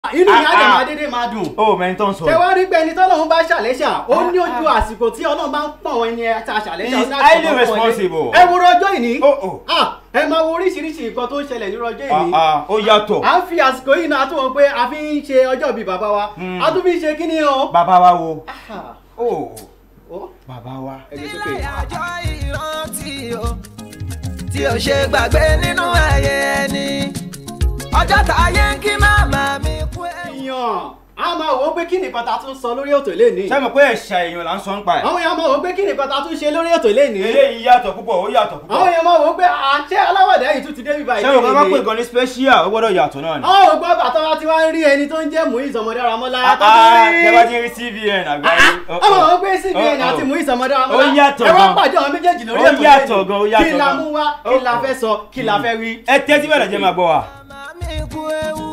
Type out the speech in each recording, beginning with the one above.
inú mi á dẹ̀ Ah, ah. máa dédé máa dùn ó mẹ́ni tó ń sọ ṣé wàá rí pé ẹni tọ́lọ́run bá ṣàlẹ́ṣà ó ní ojú àsìkò tí ọlọ́run bá ń pọ̀n wọn ẹni ta ṣàlẹ́ṣà He is ó ní àsìkò highly tó ń pọ̀n ẹni. responsible. ẹ wo rọjọ́ ìní Oh, oh. Ah, ẹ máa wo oríṣiríṣi nǹkan tó ń ṣẹlẹ̀ ní rọjọ́ Ah, ìní ah, ó yàtọ̀ à ń fi àsìkò yìí náà tó wọn pé a fi ń ṣe ọjọ́ bíi bàbá wa Hmm. a tún fi ń ṣe kí ni o. bàbá wa wo Ah, ó ó, bàbá wa. ẹ gbé ilé sókè. àjọ ìrántí o tí o ṣe gbàgbé nínú ẹyẹ ẹni ọjọ́ táyé ń kí màmá mi kú ẹ̀yìn. èèyàn a máa wò ó pé kí nìkan ta tún sọ lórí ètò lẹ́ni. ṣé mo pé ẹ̀ṣà èèyàn là ń sọ ń pa ẹ̀. àwọn èèyàn máa wò ó pé kí nìkan ta tún ṣe lórí ètò lẹ́ni. eléyìí yàtọ̀ púpọ̀ ó yàtọ̀ àwọn púpọ̀. èèyàn máa wò ó pé àṣẹ aláwọ̀dẹ yìí tún ti dé bíbá ṣé mo bá pè gan ní special ó gbọ́dọ̀ yàtọ̀ náà ni. àwọn ògbó bàtà wa ti wá ń rí ẹni tó ń jẹ́ Muiz Ọmọdáramọ́lá tó Ah, tún ah, rí. tẹ́ bá ti rí TVN àgbáyé. Oh, ọmọ oh. wọn gbé cbn Oh, oh. àti Muiz Ọmọdáramọ́lá Ó yàtọ̀ ẹ wá gan. pàdé àwọn méjèèjì lórí Ó ètò yàtọ̀ lẹ́ni. gan, ó yàtọ̀ kí la gan. mú wá kí la Oh, fẹ́ sọ kí la fẹ́ wí. ẹ tẹ́tí bẹ̀rẹ̀ jẹ́ máa gbọ́ wa. màmá mi kú ewu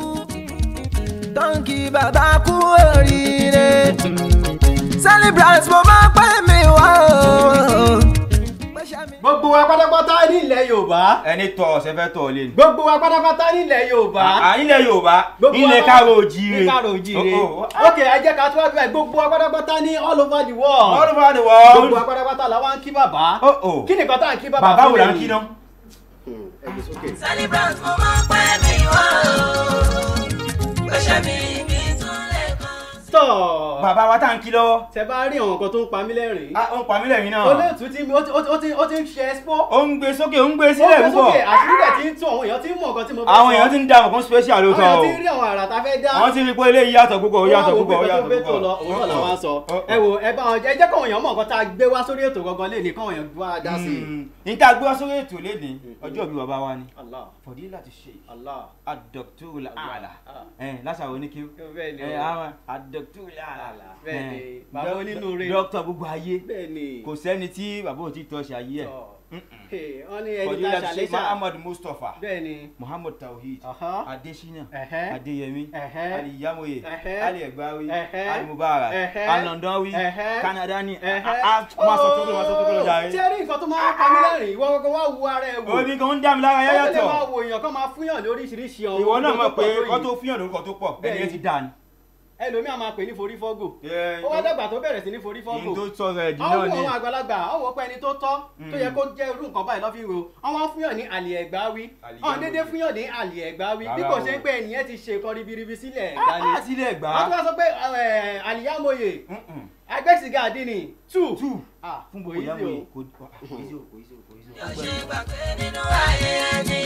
tọ́ǹkì bàbá kú oríire celebrant mo máa pẹ́ mi wá o. Pẹ́ṣẹ́ mi- gbogbo wa pátápátá nílẹ̀ Yorùbá ẹni tọ ọ̀sẹ̀ fẹ́ tọ̀ lé ni. gbogbo wa pátápátá nílẹ̀ Yorùbá À ilẹ̀ Yorùbá Gbogbo ilẹ̀ wa- káàró òjíire. ní káàró òjíire Oh, oh. ok ẹ jẹ́ ká tún wá bíbá gbogbo wa pátápátá ní all over the world all over the gbogbo world. wa pátápátá la wá ń kí bàbá Oh, oh. kí nìkan tá à ń kí bàbá bàbá fún wò là ń lẹ́yìn? kí ná. Hmm, ẹ gbé sókè. celebrant mo máa pẹ́ mi wá o pẹ́ṣẹ́ mi mi tún lè kàn. tọ́ bàbá wa tá à ń kí lọ́wọ́. tẹ bá rí àwọn nǹkan tó ń pa mí lẹ́rìn-ín Ah, ó ń pa mí lẹ́yìn náà. olóòtú tí ó ti- ó ti- ó ti ó ti ń ṣe expo ó ń gbé sókè ó ń gbé ó sílẹ̀ gbé púpọ̀. sókè àṣírí rẹ̀ ti ń tún àwọn èèyàn ti ń mọ̀ nǹkan tí mo fẹ́ àwọn èèyàn ti ń dá àwọn kan special àwọn lóòótọ́ èèyàn o. ti ń rí àwọn àrà tá a fẹ́ dá àwọn ti rí pé eléyìí yàtọ̀ púpọ̀ ó yàtọ̀ púpọ̀ ó yàtọ̀ púpọ̀ púpọ̀. òun náà làwọn sọ Oh, oh. ẹ wo ẹ bá wọn jẹ ẹ jẹ́ káwọn èèyàn mọ̀ nǹkan tá a gbé wá sórí ètò gangan lé ní káwọn èèyàn wá dá sí i. Mm, ní tá a gbé wá sórí ètò léde ọjọ́ ìbí bàbá wa ni Allah fọdílà ti ṣe Allah àdọ̀tún àlà Ah. ẹ̀ lásàrò oníkí bẹ́ẹ̀ ni ẹ̀ o. àwọn àdọ̀tún àlà Bẹ́ẹ̀ ni, ẹ̀, bàbá dók- onínúure. dókítà gbogbo ayé bẹ́ẹ̀ ni kò sẹ́ni tí bàbá ò tí tọ́ ṣe ayé ẹ̀ Tọ́. Hey, wọ́n ní ẹni tá fọdílà a ti ṣe ṣàlẹ́ṣà muhammad mustapha bẹ́ẹ̀ ni muhammad tawhid Aha. adesina Ẹ̀hẹ́. adeyemi Ẹ̀hẹ́. aliyamoye Ẹ̀hẹ́. ali ẹgbàwí Ẹ̀hẹ́. ali mubarak Ẹ̀hẹ́. alandanwi Ẹ̀hẹ́. kanadani Ẹ̀hẹ́. máa sọ tó kúrò máa sọ tó kúrò Ṣé jàre. rí nǹkan tó máa ń pa mí lẹ́rìn-ín ìwọ gbogbo wá wo ara ẹ wò omi kan ń dá mi lára Ó lè yáyàtọ̀ máa wo èèyàn kan máa fúnyàn lóríṣiríṣi ọ̀hún ìwọ náà mọ̀ pé tó pọ̀ kọ́ tó tó fíyàn lórúkọ tó pọ̀ ẹni Bẹ́ẹ̀ni. ẹ ti dà ní. ẹlòmíà máa pè ní forí fọ́gò Ẹ, ó wá dàgbà tó bẹ̀rẹ̀ sí ní forí fọ́gò ìyìn tó sọ̀rọ̀ ẹ̀dín àwọn náà wo ni àwọn àgbàlagbà àwọn wo pé ẹni tó tọ́ tó yẹ kó jẹ́ irú nǹkan báyìí lọ́fíìn ro àwọn fúnyàn ní àlè ẹ̀gbá wí Àlè àwọn ẹ̀gbá dédé wí. fúnyàn ní àlè ẹ̀gbá wí bí Rárá kò o. ṣe ń pé ẹnìyẹn ti ṣe nǹkan ribiribi sílẹ̀ ẹ̀gbá ni á sílẹ̀ gbà wọ́n tún wá sọ pé ẹ̀, àlìyámòye agbẹ́sìgá àdínì two tù Ah, fún kò bòyá easy o. mòye kò kò easy o, kò easy o, kò easy o. yóò ṣe gbàgbé nínú ayé ẹni.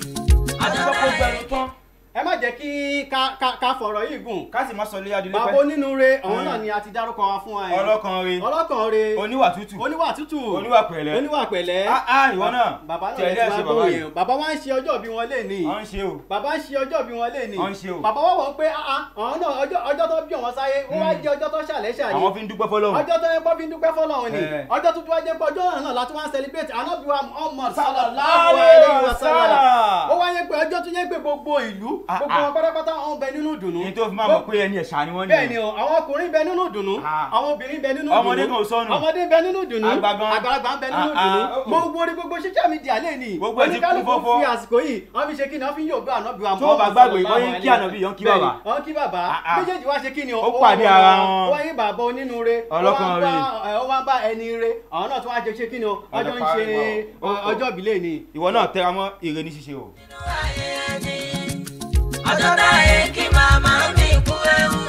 àti ọjọ́ kọ́kọ́ táyé gbẹnu tán ẹ má jẹ́ kí ká- ká ká fọ̀rọ̀ yìí gùn ká sì má sọ lé adilé bàbá pẹ́ onínúure ọ̀hún Mm. náà ni a ti dárúkọ wa fún wa yẹn ọlọ́kan re ọlọ́kàn re oníwà tútù oníwà tútù oníwà pẹ̀lẹ́ oníwà pẹ̀lẹ́ Ah, ah, ìwọ náà bàbá náà tẹ̀lé lè ti ẹ̀ṣẹ̀ wá bàbá bóyè yìí bàbá wa ń ṣe ọjọ́ bí wọn lè ní ọ̀ ń ṣe o bàbá ń ṣe ọjọ́ bí wọn lè ní Wọ́n ń ṣe o. bàbá wọ̀ wọ́n pé ah, ah, àwọn náà ọjọ́ ọjọ́ tó bí wọn sáyé ó wá jẹ́ ọjọ́ tó ṣàlẹ́ ṣàlẹ́ àwọn fi ń dúpẹ́ fọlọ́run ọjọ́ tó yẹ kó fi ń dúpẹ́ fọlọ́run ni Eh. ọjọ́ tuntun wájẹ́ pé ọjọ́ náà láti wá ń celebrate anábìwá Muhammad sallallahu Sallallahu alaihi wasallam wasallam. ó wáyé pé ọjọ́ tó yẹ pé gbogbo ìlú Ah, gbogbo ah. wọn pátápátá wọn bẹ nínú ìdùnnú ní tó fi máa mọ̀ pé ẹni ẹ̀ṣà ni wọ́n ní bẹ́ẹ̀ ni o àwọn ọkùnrin bẹ nínú ìdùnnú Ah. àwọn obìnrin bẹ nínú ìdùnnú Ọmọdé kan ò sọnù. ọmọdé bẹ nínú ìdùnnú Àgbà gan. àgbàlagbà ń bẹ nínú Ah, ìdùnnú ah, oh, oh. gbogbo orí gbogbo social media lè ní Gbogbo ẹ̀ ti kún oníkálukú fọ́fọ́. fi àsìkò yìí wọ́n fi ṣe kí ni wọ́n fi ń yóò gbé ànábì wa Tó o bá Muhammad gbàgbé, sallallahu wọ́n yín kí alaihi ànábì, wọ́n kí Bẹ́ẹ̀ ni, bàbá. wọ́n kí bàbá Ah, ah. méjèèjì wá ṣe kí ni o Ó wá pàdé wá- ara wọn. ó wá yín bàbá onínúure ó wá Ọlọ́kàn bá rè. ẹ, ó wá bá ẹni re àwọn náà tún wá jẹ ṣe kí ni o ọjọ́ ń ṣe parí wọn. ọ- ọjọ́ ìbílẹ̀ ni ìwọ náà tẹra mọ́ ire ní ṣíṣe o. nínú ayé ẹni. ọjọ́ táyé kí màmá mi kú ewu.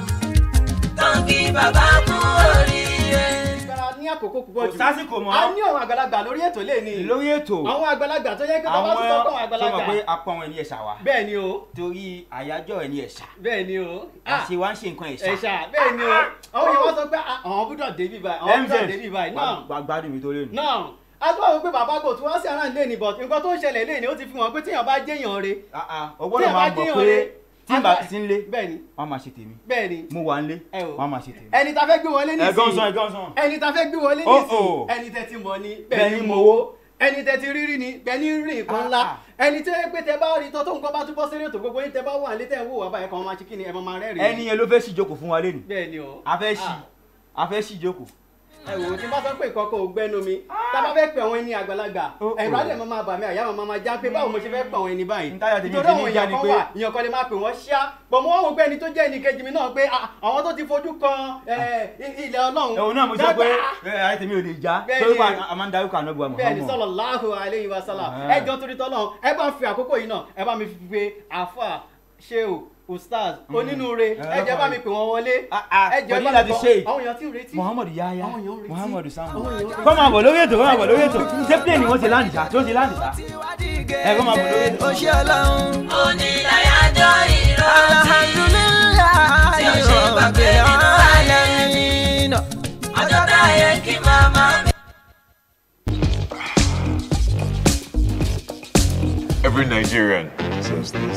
tọ́ǹkì bàbá kú oríire. ìgbára ní àkókò púpọ̀ Kò jù sásìkò mọ́. a ní àwọn àgbàlagbà lórí ètò lè ní lórí ètò àwọn àgbàlagbà tó yẹ pé bàbá àwọn tó sọ fún àwọn tó mọ̀ àgbàlagbà pé apá wọn ẹni ẹ̀ṣà wa bẹ́ẹ̀ ni o torí àyájọ́ ẹni ẹ̀ṣà bẹ́ẹ̀ ni o Ah, àṣẹ wa ń ṣe nǹkan ẹ̀ṣà. ẹ̀ṣà bẹ́ẹ̀ ni o àwọn yẹn wọ́n sọ pé ah, àwọn gbọ́dọ̀ débi báyìí àwọn gbọ́dọ̀ débi báyìí náà Wà- gbádùn mi tó lé nù. náà a tún wà wípé bàbá kò tún wá sí àrà ilé ni but nǹkan tó ń ṣẹlẹ̀ lé ni ó ti fi hàn pé tíyàn bá jẹ́yàn re Ah, ah, o tí gbọ́dọ̀ ẹ máa bá mọ̀ jẹ́yàn pé re tí n bá sí ń lé bẹ́ẹ̀ ni wọ́n á máa ṣe tèmi bẹ́ẹ̀ ni mo wà ń lé ẹ o wọ́n á máa ṣe tèmi. ẹni tá fẹ́ gbé wọlé ẹ̀gán sàn nísìnyí ẹ̀gán sàn. ẹni tá fẹ́ gbé wọlé Oh, nísìnyí oh. ẹni tẹ́ ti mọ̀ ni Bẹ́ẹ̀ bẹ́ẹ̀ ni ni mo mo wó. wó ẹni tẹ́ ti rírí ni bẹ́ẹ̀ ni rí nǹkan Ah, ńlá ah. ẹni tó yẹ pé tẹ bá rí tọ́ tó nǹkan bá túbọ̀ sẹ́rẹ̀ tó gbogbo yín tẹ bá wà létẹ̀ ń wò wá báyìí kan máa ṣe kí ni ẹ máa máa rẹ́rìn-ín ẹni yẹn ló fẹ́ ṣì jókòó fún wa lé nù. bẹ́ẹ̀ ni o a fẹ́ ṣì Ah. a fẹ́ ṣì jókòó. ẹ wò ó tí n bá sọ pé ìkọkọ ò gbẹnu mi tá a bá fẹ́ pè àwọn ẹni àgbàlagbà Oh, ẹ̀rọ oh. adé máa máa bà mí àyà máa máa já pé báwo mo ṣe fẹ́ pè àwọn ẹni báyìí Ntáyà tèmi nítorí ti àwọn ní já èèyàn ni kan pé- wà èèyàn kan lè máa pè wọ́n ṣá pọ̀ mọ́ wọn wò pé ẹni tó jẹ́ ẹnì kejì mi náà pé ah, àwọn tó ti fojú kan eh, ilẹ̀ ọlọ́run ẹ̀wọ̀n náà mo sọ pé dágbà. ẹ ayé tèmi ò lè já Bẹ́ẹ̀ torí ni. pa a máa ń darúkọ ànábùwà bẹ́ẹ̀ni Muhammad sallallahu alayhi wa sallam Ah. ẹ jọ torí tọ́lọ́ ẹ bá ń fi àkókò yìí náà ẹ bá mi fi pe àfà sheu ustaz onínúure ẹ jẹ́ bá mi pè wọ́n wọlé Ah, ah, ẹ jẹ́ pẹ̀lú bá mi láti gbọ́ ṣe. àwọn èèyàn tí ń retí Muhammad yaya Àwọn èèyàn ń retí. Muhammad Sambo Àwọn èèyàn ń retí. kọ́ máa bọ̀ lórí ètò kọ́ máa bọ̀ lórí ètò ṣé plane wọ́n ti láǹdì sá tí wọ́n ti láǹdì sá ẹ kọ́ máa bọ̀ lórí ètò. ó ṣe ọlọ́run. onídàájọ́ ìrántí tí ó ṣe gbàgbé nínú ayé mi. ọjọ́ táyé kí màmá mi. Every Nigerian says this.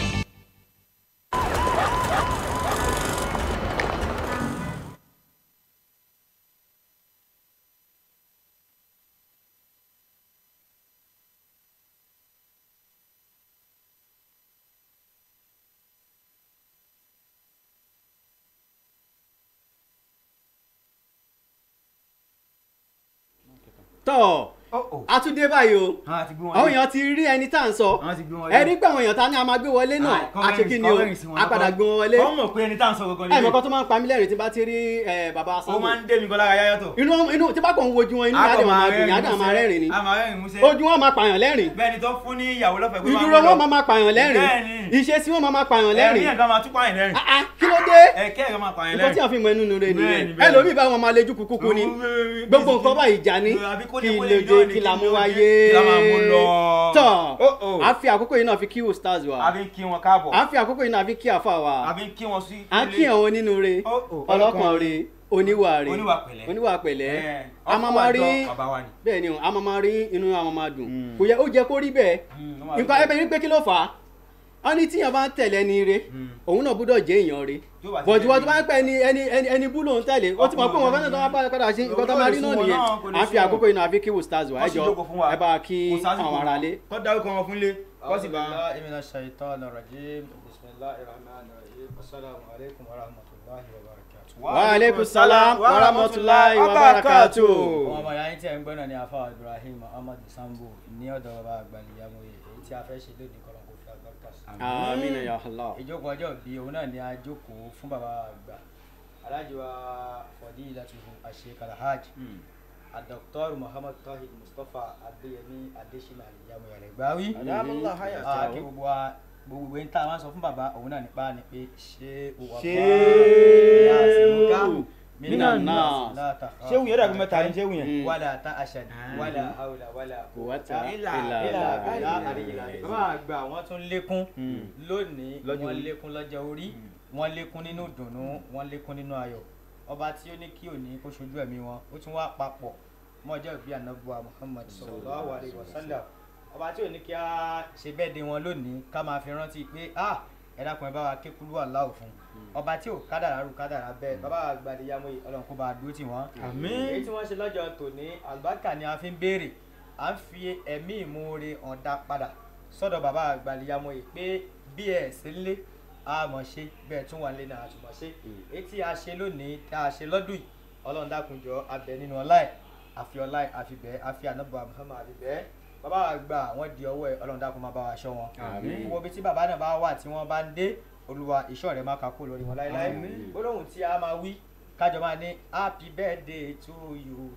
tọ́ Oh, oh. a tún dé báyìí o àwọn àti gbé wọn àwọn lé. èèyàn ti rí ẹni tá à ń sọ àwọn ti gbé wọn ẹ rí pé àwọn èèyàn ta ni a máa gbé wọlé náà a ṣe kí ni o a padà gbé wọn wọlé kọ́ mọ̀ pé ẹni tá à ń sọ gangan ẹ lélẹ̀. mọ̀kọ́ tó máa ń pa mí lẹ́rìn tí bá ti rí ẹ, bàbá ó sanwó máa ń dé mi kọ́ lára yáyá tó. inú inú tí bá kàn ń wojú wọn inú yàrá máa dùn yàrá máa rẹ́rìn ni a máa rẹ́rìn músẹ́. ojú wọn máa pààyàn lẹ́rìn bẹ́ẹ̀ ni tó fún ní ìyàwó lọ́fẹ̀ẹ́ pé máa ìdúró mú lọ. wọn máa máa pààyàn lẹ́rìn Bẹ́ẹ̀ni. ìṣesí wọn máa máa pààyàn ẹ̀rín lẹ́rìn ẹ̀ka máa tún pààyàn lẹ́rìn. Ah, ah, kí ló dé ẹ̀kẹ́ ẹ̀ka máa pààyàn nǹkan tí lẹ́rìn. a fi mọ inú nu rẹ nìyẹn Bẹ́ẹ̀ni, bẹ́ẹ̀ni. ẹlòmíì bá wọn máa lejú kúkú ni gbogbo nǹkan báyìí ìjà ni Àbí kó kí ní kó lè lè jọ́ dé ni, kí la kí mú ló dé, wáyé kí la máa mú lọ. tọ Oh, oh. a fi àkókò yìí náà fi kí ustaz wa àbí kí wọn káàbọ̀. a fi àkókò yìí náà fi kí àfa wa àbí kí wọn sí. a kí àwọn onínúure Oh, oh. ọlọ́kàn re oníwà re Oníwà pẹ̀lẹ́. oníwà pẹ̀lẹ́ Ẹ̀, a máa máa rí ọkọ̀ àjọ bàbá wa ni. bẹ́ẹ̀ ni o a máa máa rí inú àwọn máa dùn Mm. kò yẹ ó jẹ́ kó rí bẹ́ẹ̀ Mm, ó máa rí nǹkan bẹ́ẹ̀. ẹbẹ̀ ní pé kí ló fà á wọ́n ní tíyàn bá ń tẹ̀lé ẹni re Mm. òun náà gbúdọ̀ jẹ́ èèyàn re Tí ó bá ti bọ̀dù jẹ́ wọ́n tó bá bí- ń pẹ́ ẹni ẹni ẹni ẹni bú lòun tẹ̀lé ó ti mọ̀ pé wọ́n fẹ́ràn tó wá padà padà sí nǹkan tó máa rí náà Kò lè nìyẹn sún wọn, kò lè à ń fi sún wọn. àkókò yìí náà fi kí ustaz wa ẹ Wọ́n sì jọ jókòó fún wa. ẹ bá kí Kò sásìkò àwọn mọ́. aráalé. kọ́ dárúkọ wọn fún lé kọ́ sì bá. بالله من الشيطان الرجيم بسم الله الرحمن الرحيم السلام عليكم ورحمة الله وبركاته wa aleykum salam wa rahmatulahi wa barakatu. ọmọ ọmọ yàrá tí ẹ ń gbọ́ náà ni afa ibrahim muhammad sambo ní ọ̀dọ̀ bàbá àgbàlìyàmóye èyí tí a fẹ́ ṣe lónìí kọ́lọ́ kó fi àgbàkà sí. amina ya allah. ìjókòó ọjọ́ bíi òun náà ni a jókòó fún bàbá àgbà alájí wa fadilatuhu asheikh alhaj adoktor muhammad tahir mustapha adeyemi adesina aliyamoye rẹgbàwí. Adamallah hayatahu. Ah, kí gbogbo wa gbogbo ìwé tá a máa ń sọ fún bàbá òun náà nípa ni pé ṣé o wà Ṣéwù minan nas. ṣéwù yẹn dàbí mẹ́ta ni ṣéwù yẹn. Mm. wàlà tá a ṣàdí wàlà àwòlà wàlà Quwwata ilà illa ilà billah. àríyìnlá bàbá àgbà wọn tún lékún Mm. lónìí Lọ́jọ́ wọn orí. lékún lọ́jọ́ orí wọn lékún nínú ìdùnnú wọn lékún nínú ayọ̀ ọba tí ó ní kí òní kó ṣojú ẹ̀mí wọn ó tún wá papọ̀ mọ́jọ́ ìbí ànábùwà muhammad sallallahu alayhi wa sallam ọba tí ò ní kí a ṣe bẹ́ẹ̀ de wọn lónìí ká máa fi rántí pé ah ẹ dákun ẹ bá wa ké kúlú aláwọ̀ fún ọba tí ò kádàrá rú kádàrá bẹ́ẹ̀ bàbá àgbàdìyàmó ọlọ́run kó bá a dúró tì wọ́n Àmín. èyí tí wọ́n ṣe lọ́jọ́ tòní àlùbáríkà ni a fi ń béèrè à ń fi ẹ̀mí ìmoore ọ̀dà padà sọ́dọ̀ bàbá àgbàdìyàmó yìí pé bí ẹ̀ sí lé a mọ̀ ṣe bẹ́ẹ̀ tún wà lé náà àtúmọ̀ ṣe èyí tí a ṣe lónìí tá a ṣe lọ́dún yìí ọlọ́run dákunjọ abẹ nínú ọlá ẹ̀ àfi ọlá ẹ̀ àfi bẹ́ẹ̀ àfi ànábọ̀ Muhammad àfi bẹ́ẹ̀ bàbá àgbà wọ́n di ọwọ́ ẹ̀ ọlọ́run dákun máa bá wa ṣọ́ wọn Àmín. gbogbo ibi tí bàbá náà bá wà tí wọ́n bá ń dé olúwa ìṣọ́ rẹ̀ máa kakó lórí wọn láéláé Àmín. gbólóhùn tí a máa wí kájọ máa ní happy birthday to you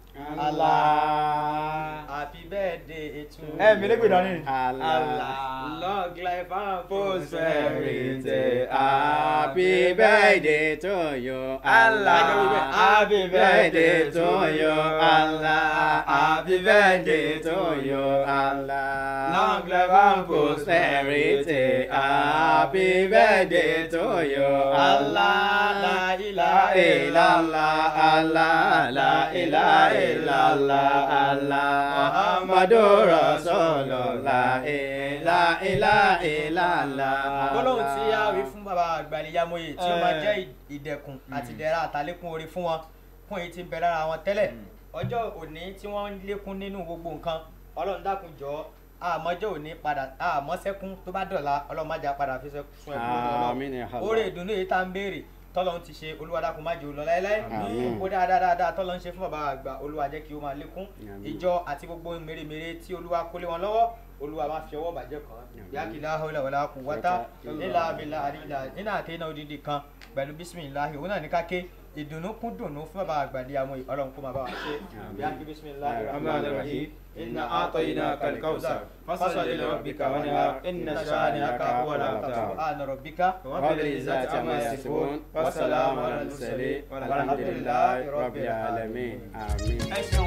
Allah. happy birthday to you ẹ mi lè gbè dání. Allah. long life and Prosperity. Happy birthday to you. Allah. Happy birthday to you. Allah. Happy birthday to you. Allah. Long life and prosperity. Happy birthday to you. Allah. La ilaha illallah. Allah. La ilaha illallah. Allah. Muhammadur Rasulullah. La ilaha illallah. gbólóhùn tí a wí fún bàbá àgbàlíyàmóye tí ó máa jẹ́ ìdẹ̀kùn àti ìdẹ̀ra àtàlékún orí fún wọn fún èyí tí ń bẹ lára wọn tẹ́lẹ̀ ọjọ́ òní tí wọ́n ń lékún nínú gbogbo nǹkan ọlọ́run dákun jọ àmọ́jọ́ òní padà àmọ́ sẹ́kún tó bá dọ̀la ọlọ́run má jà padà fi sẹ́kún fún ẹ̀kún Àmín ya Allah. oore ìdùnnú èyí tá ń béèrè tọ́lọ́ ti ṣe olúwa dákun má jẹ́ ó lọ láéláé gbogbo dáadáa dáadáa tọ́lọ́ ń ṣe fún bàbá àgbà olúwa jẹ́ kí ó máa lékún ìjọ àti gbogbo mèremère tí olúwa kólé wọn lọ́wọ́ olúwa máa fi ọwọ́ bàjẹ́ kan yákìlá ọ̀làwọ̀lá kù wátá nílà abilà àdìlà nínú àtẹnà odidi kan pẹ̀lú bísímìláhì òun náà ní káké ìdùnnú kún dùnnú fún bàbá àgbàdì àmọ́ ọlọ́run kó máa bá wa ṣe yákì bísímìláhì rahman rahim inna a'tainaka al-kawthar fasalli li rabbika wanhar inna shani'aka huwal abtar subhana rabbika rabbil izzati amma yasifun wa salamun ala al-mursalin walhamdulillahi rabbil alamin àmín. ẹ ṣeun.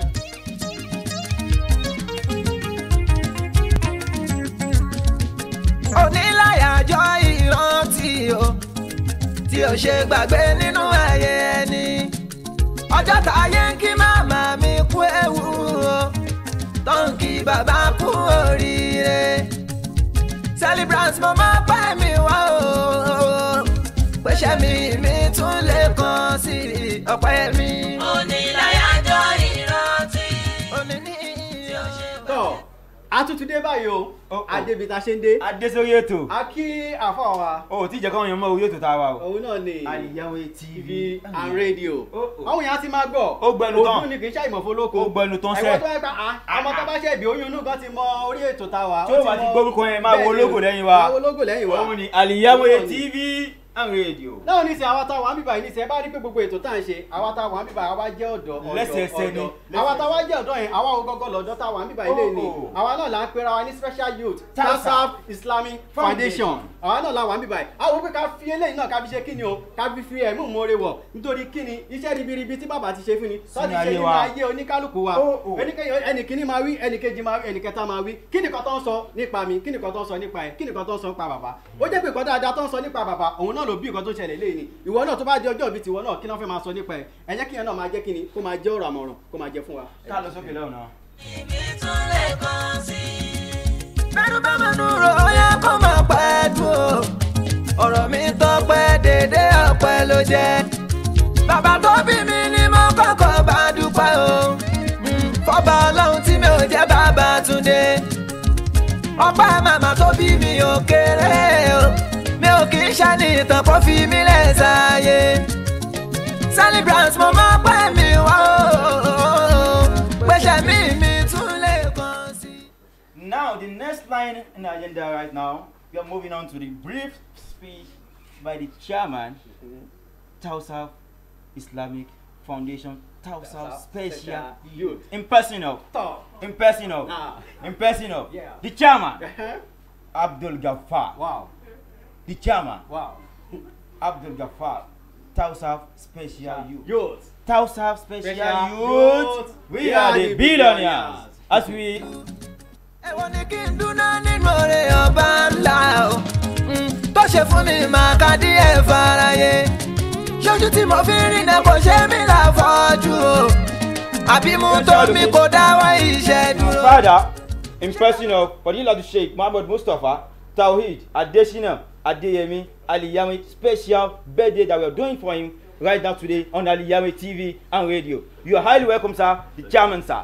oníláyàjọ́ ìrántí o tí o ṣe gbàgbé nínú ayé ẹni ọjọ́ táyé ń kí màmá mi kú ewu o tó ń kí bàbá kú oríire celebrant mo máa pẹ́ mi wá o pèsè mi mi tún lè kàn sí ọpẹ́ mi. oníláyàjọ ìrántí òní ní tí ó ṣe tọ́ a tún ti dé báyìí o Oh, oh. adébi ta ṣe ń dé adé sórí ètò a kí àfọ̀ wa o ò tí ì jẹ́ káwọn èèyàn mọ orí ètò tá a wà o. òun náà ni Aliyawe tv and radio Oh, oh. àwọn èèyàn ti máa gbọ́ Ó gbẹnu tán. òdùn ni kì í ṣàìmọ̀ fọlọ́kọ Ó gbẹnu tán sẹ́. ẹ̀wọ́n tó ẹgbà á ọmọ tó bá ṣe ìbí oyún inú kan ti mọ orí ètò tá a wà Tí ó bá ti gbórúkọ yẹn, máa wo logo lẹ́yìn wa. máa wo logo lẹ́yìn wa òun ni Aliyawe Òun náà ni. tv and radio. náà ní sẹ àwa tá a wà ń bíbà yìí ní sẹ ẹ bá rí pé gbogbo ètò tá à ń ṣe àwa tá a wà ń bíbà àwa jẹ́ ọ̀dọ́ ọ̀dọ́ Lẹ́sẹẹsẹ ni, ọ̀dọ́ àwa tá a wá jẹ́ ọ̀dọ́ yẹn àwa ogógó lọ́dọ́ tá a wà ń bíbà yìí lè ní Oh, oh. àwa náà là ń pera wa ní special youth Tasaf tasaf islamic foundation Foundation. àwa náà là wà ń bíbà yìí àwọn pé ká fi eléyìí náà ká fi ṣe kíni o ká fi fi ẹ̀mú ìmoore wọ̀ nítorí kíni iṣẹ́ ribiribi tí bàbá ti ṣe fún ni Sínú láti ṣe ayé nínú wa. ayé oníkálukú wa Oh, oh. Ẹnikẹ́ni- ẹnìkíní máa wí ẹnìkejì máa wí ẹnìkẹta máa wí kí nìkan tó ń sọ nípa mi kí nìkan tó ń sọ nípa ẹ kí nìkan tó ń sọ nípa bàbá ó jẹ́ pé nǹkan dáadáa tó ń sọ nípa bàbá òun náà ló bí nǹkan tó ṣẹlẹ̀ léyìí ni ìwọ náà tó bá di ọjọ́ ìbí tiwọ náà kí náà fẹ́ máa sọ nípa ẹ ẹ jẹ́ kí yẹn náà máa jẹ́ kí ni kó máa jẹ́ ọ̀rọ̀ àmọ̀ràn kó máa jẹ́ fún wa. ká lọ sókè lọ́nà. ibi tún lè kàn sí. bẹ́ẹ̀ni bá mẹ́nu rò ó yẹ kó máa pẹ́ dùn o ọ̀rọ̀ mi tọpẹ́ dédé ọpẹ́ ló jẹ́ bàbá tó bí mi ni mo kọ́kọ́ bá dúpẹ́ o Mm, fọ́ba ọlọ́run tí mi ò jẹ́ bàbá túndé ọpẹ́ màmá tó bí mi ò kéré o mi ò kì í ṣàní ìtàn kó fi mí lẹ̀ sáyé celebrant mo máa pẹ́ mi wá o pèsè mi mi tún lè kàn sí i. Now, the next line in the agenda right now, we are moving on to the brief speech by the chairman, Tausaf Islamic Foundation, Tausaf Special youth. in person of, tọ́ in person of, náà in person of, Yeah. the chairman, Abdul Ghaffar, wow the chairman, wow Abdul Ghaffar, Tausaf Special Youth. youth. Tausaf Special, Special Youth, Youth. we are the billionaires. As we ẹ̀wọ̀n ni kí n dúná nínú oore ọba ńlá o Mm, tó ṣe fún mi máa ka díẹ̀ faraye ṣojú tí mo fi rí náà kò ṣe mí láfọ́jú o àbí mú tó mi kò dáwọ́ iṣẹ́ dúró. father in person of fadilatu sheikh muhammad mustapha tawhid adesina adeyemi aliyami special birthday that we are doing for him right now today on aliyami tv and radio you are highly welcome sir the chairman sir.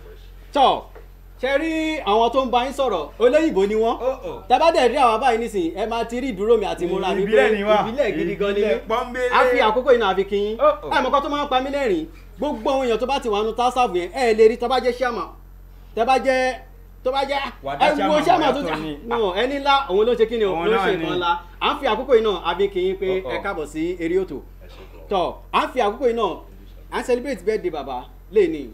tọ́ ṣe rí àwọn tó ń bá yín sọ̀rọ̀ olóyìnbó ni wọ́n Oh, oh. tẹ́bàdẹ̀ rí àwọn báyìí nísìnyí ẹ máa ti rí ìdúró mi àti ìmúra mi pé Ìbílẹ̀ ni wá. ìbílẹ̀ gidi gan ni Ìbílẹ̀ mí pọ́nbélé. a fi àkókò yìí náà àfi kí yín Oh, oh. ẹ mọ̀kọ́ tó máa ń pa mí lẹ́rìn gbogbo àwọn èèyàn tó bá ti wà nù tásàfù yẹn ẹ lè rí tó bá jẹ́ ṣàmà tẹ́ bá jẹ́ tó bá jẹ́ Wàdá ẹ wo chairman, ṣàmà tó wàdá jà tó ní. no ẹni ńlá òun ló ṣe kí ni o Òun ló náà ṣe ni. nǹkan ńlá à ń fi àkókò yìí náà àfi kí yín pé Oh, oh. ẹ káàbọ̀ sí eré òtò tọ́ à ń fi àkókò yìí náà à ń celebrate birthday bàbá lẹ́ẹ̀ni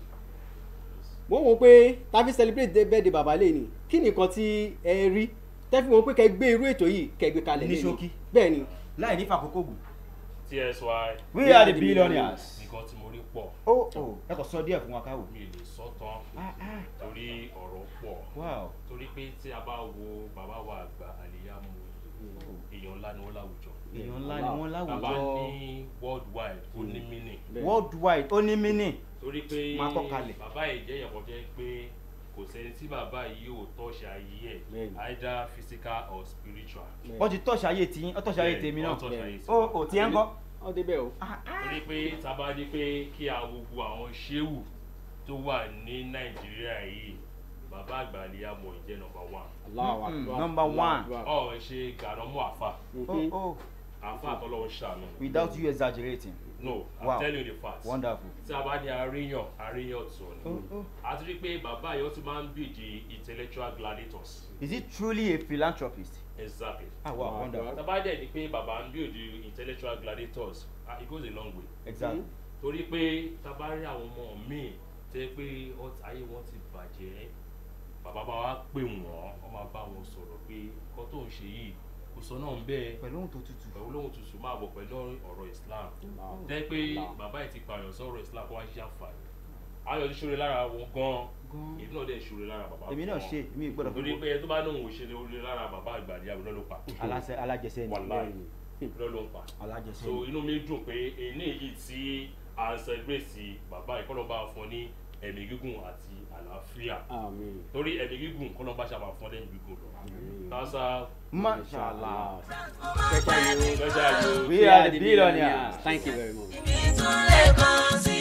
mo wò ó pé tàbí celebrate the birthday bàbá lẹ́ẹ̀ni kí ni nǹkan tí ẹ rí tẹ́fí wọn pé kẹ́ gbé irú ètò yìí kẹ́ gbé kalẹ̀ Ní lẹ́ẹ̀ni ṣókí. bẹ́ẹ̀ ni láì ní fàkókò gùn. TSY we are the billionaires. nǹkan tí mo rí pọ̀ ó ó ẹ kò sọ díẹ̀ fún wa káwò. mi ò lè sọ tán torí ọ̀rọ̀ pọ̀ wow torí pé tí a bá wo bàbá wa àgbà àlìyámu èèyàn ńlá ni wọ́n láwùjọ èèyàn ńlá ni wọ́n bàbá láwùjọ ní worldwide ó ní mínì worldwide ó ní mínì. torí pé Máa kọ́ kalẹ̀. bàbá yìí jẹ́ ìyàpọ̀ jẹ́ pé kò sẹ́ni tí bàbá yìí ò tọ́ṣà ayé ẹ̀ Bẹ́ẹ̀ni. either physical or spiritual. wọ́n ti tọ́ṣà ayé tí ó tọ́ṣà ayé tèmi náà. Wọ́n touch ayé ó tiwa. ó tiẹ̀ ń kọ́. ọ débẹ̀ o torí pé tábà ní pé kí a gbogbo àwọn ṣéwù tó wà ní nàìjíríà yìí bàbá àgbà àlìyámu ìjẹ́ nọmba one Allahu Mm, Akbar. number one. Allahu Akbar. ọ̀ ṣe gànàmú àfà ó ó àfa àtọ́lọ́wọ́ ṣàánú. without you exaggerating. no i'm Wow. telling you the facts. wonderful. tí a bá ní àríyàn àríyàn tó ni. Oh, oh. a ti rí pé bàbá yìí ó ti máa ń bìdì intellectual gladiators. is he truly a philanthropist. exactly. ah wow wonderful. tàbá dẹ̀ ni pé bàbá ń bìdì intellectual gladiators ah, it goes a long way. exactly. torí pé tàbá rí àwọn ọmọ míì tẹ́ pé ọt- ayé wọn ti bàjẹ́ bàbá bá wa pè wọ́n wọ́n máa bá wọn sọ̀rọ̀ pé nǹkan tó ń ṣe yìí kò sọ náà ń bẹ́ẹ̀ pẹ̀lú ohun tó tutù. pẹ̀lú lóhun tuntun máa bọ̀ pẹ̀lú ọ̀rọ̀ islam tẹ́ pé bàbá yìí ti pààyàn sọ̀rọ̀ islam kó wá ṣe àǹfààní ayọ̀ ti ṣòro lára wọn gan-an Gan-an. èmi náà dẹ̀ ṣòro lára bàbá èmi náà gan-an. ṣe èmi gbọ́dọ̀ torí fún pé ẹni tó bá lóhun òṣèré orí lára bàbá àgbàdì àbúrò ló pa aláṣẹ alájẹsẹ ni. wàláì ló ló ń pa alájẹsẹ so ni. inú mi dùn pé èyí yìí tí à ń celebrate bàbá ìkọlọ́ba fún ní ẹ̀mí gígùn àti àlàáfíà Àmín. torí ẹ̀mí gígùn kọlọ́ba ṣàbà fún ẹ̀mí gígùn lọ tásá mashallah. Special you. special you. we are the billionaires. Thank you very much. Ibi tún lè kàn sí.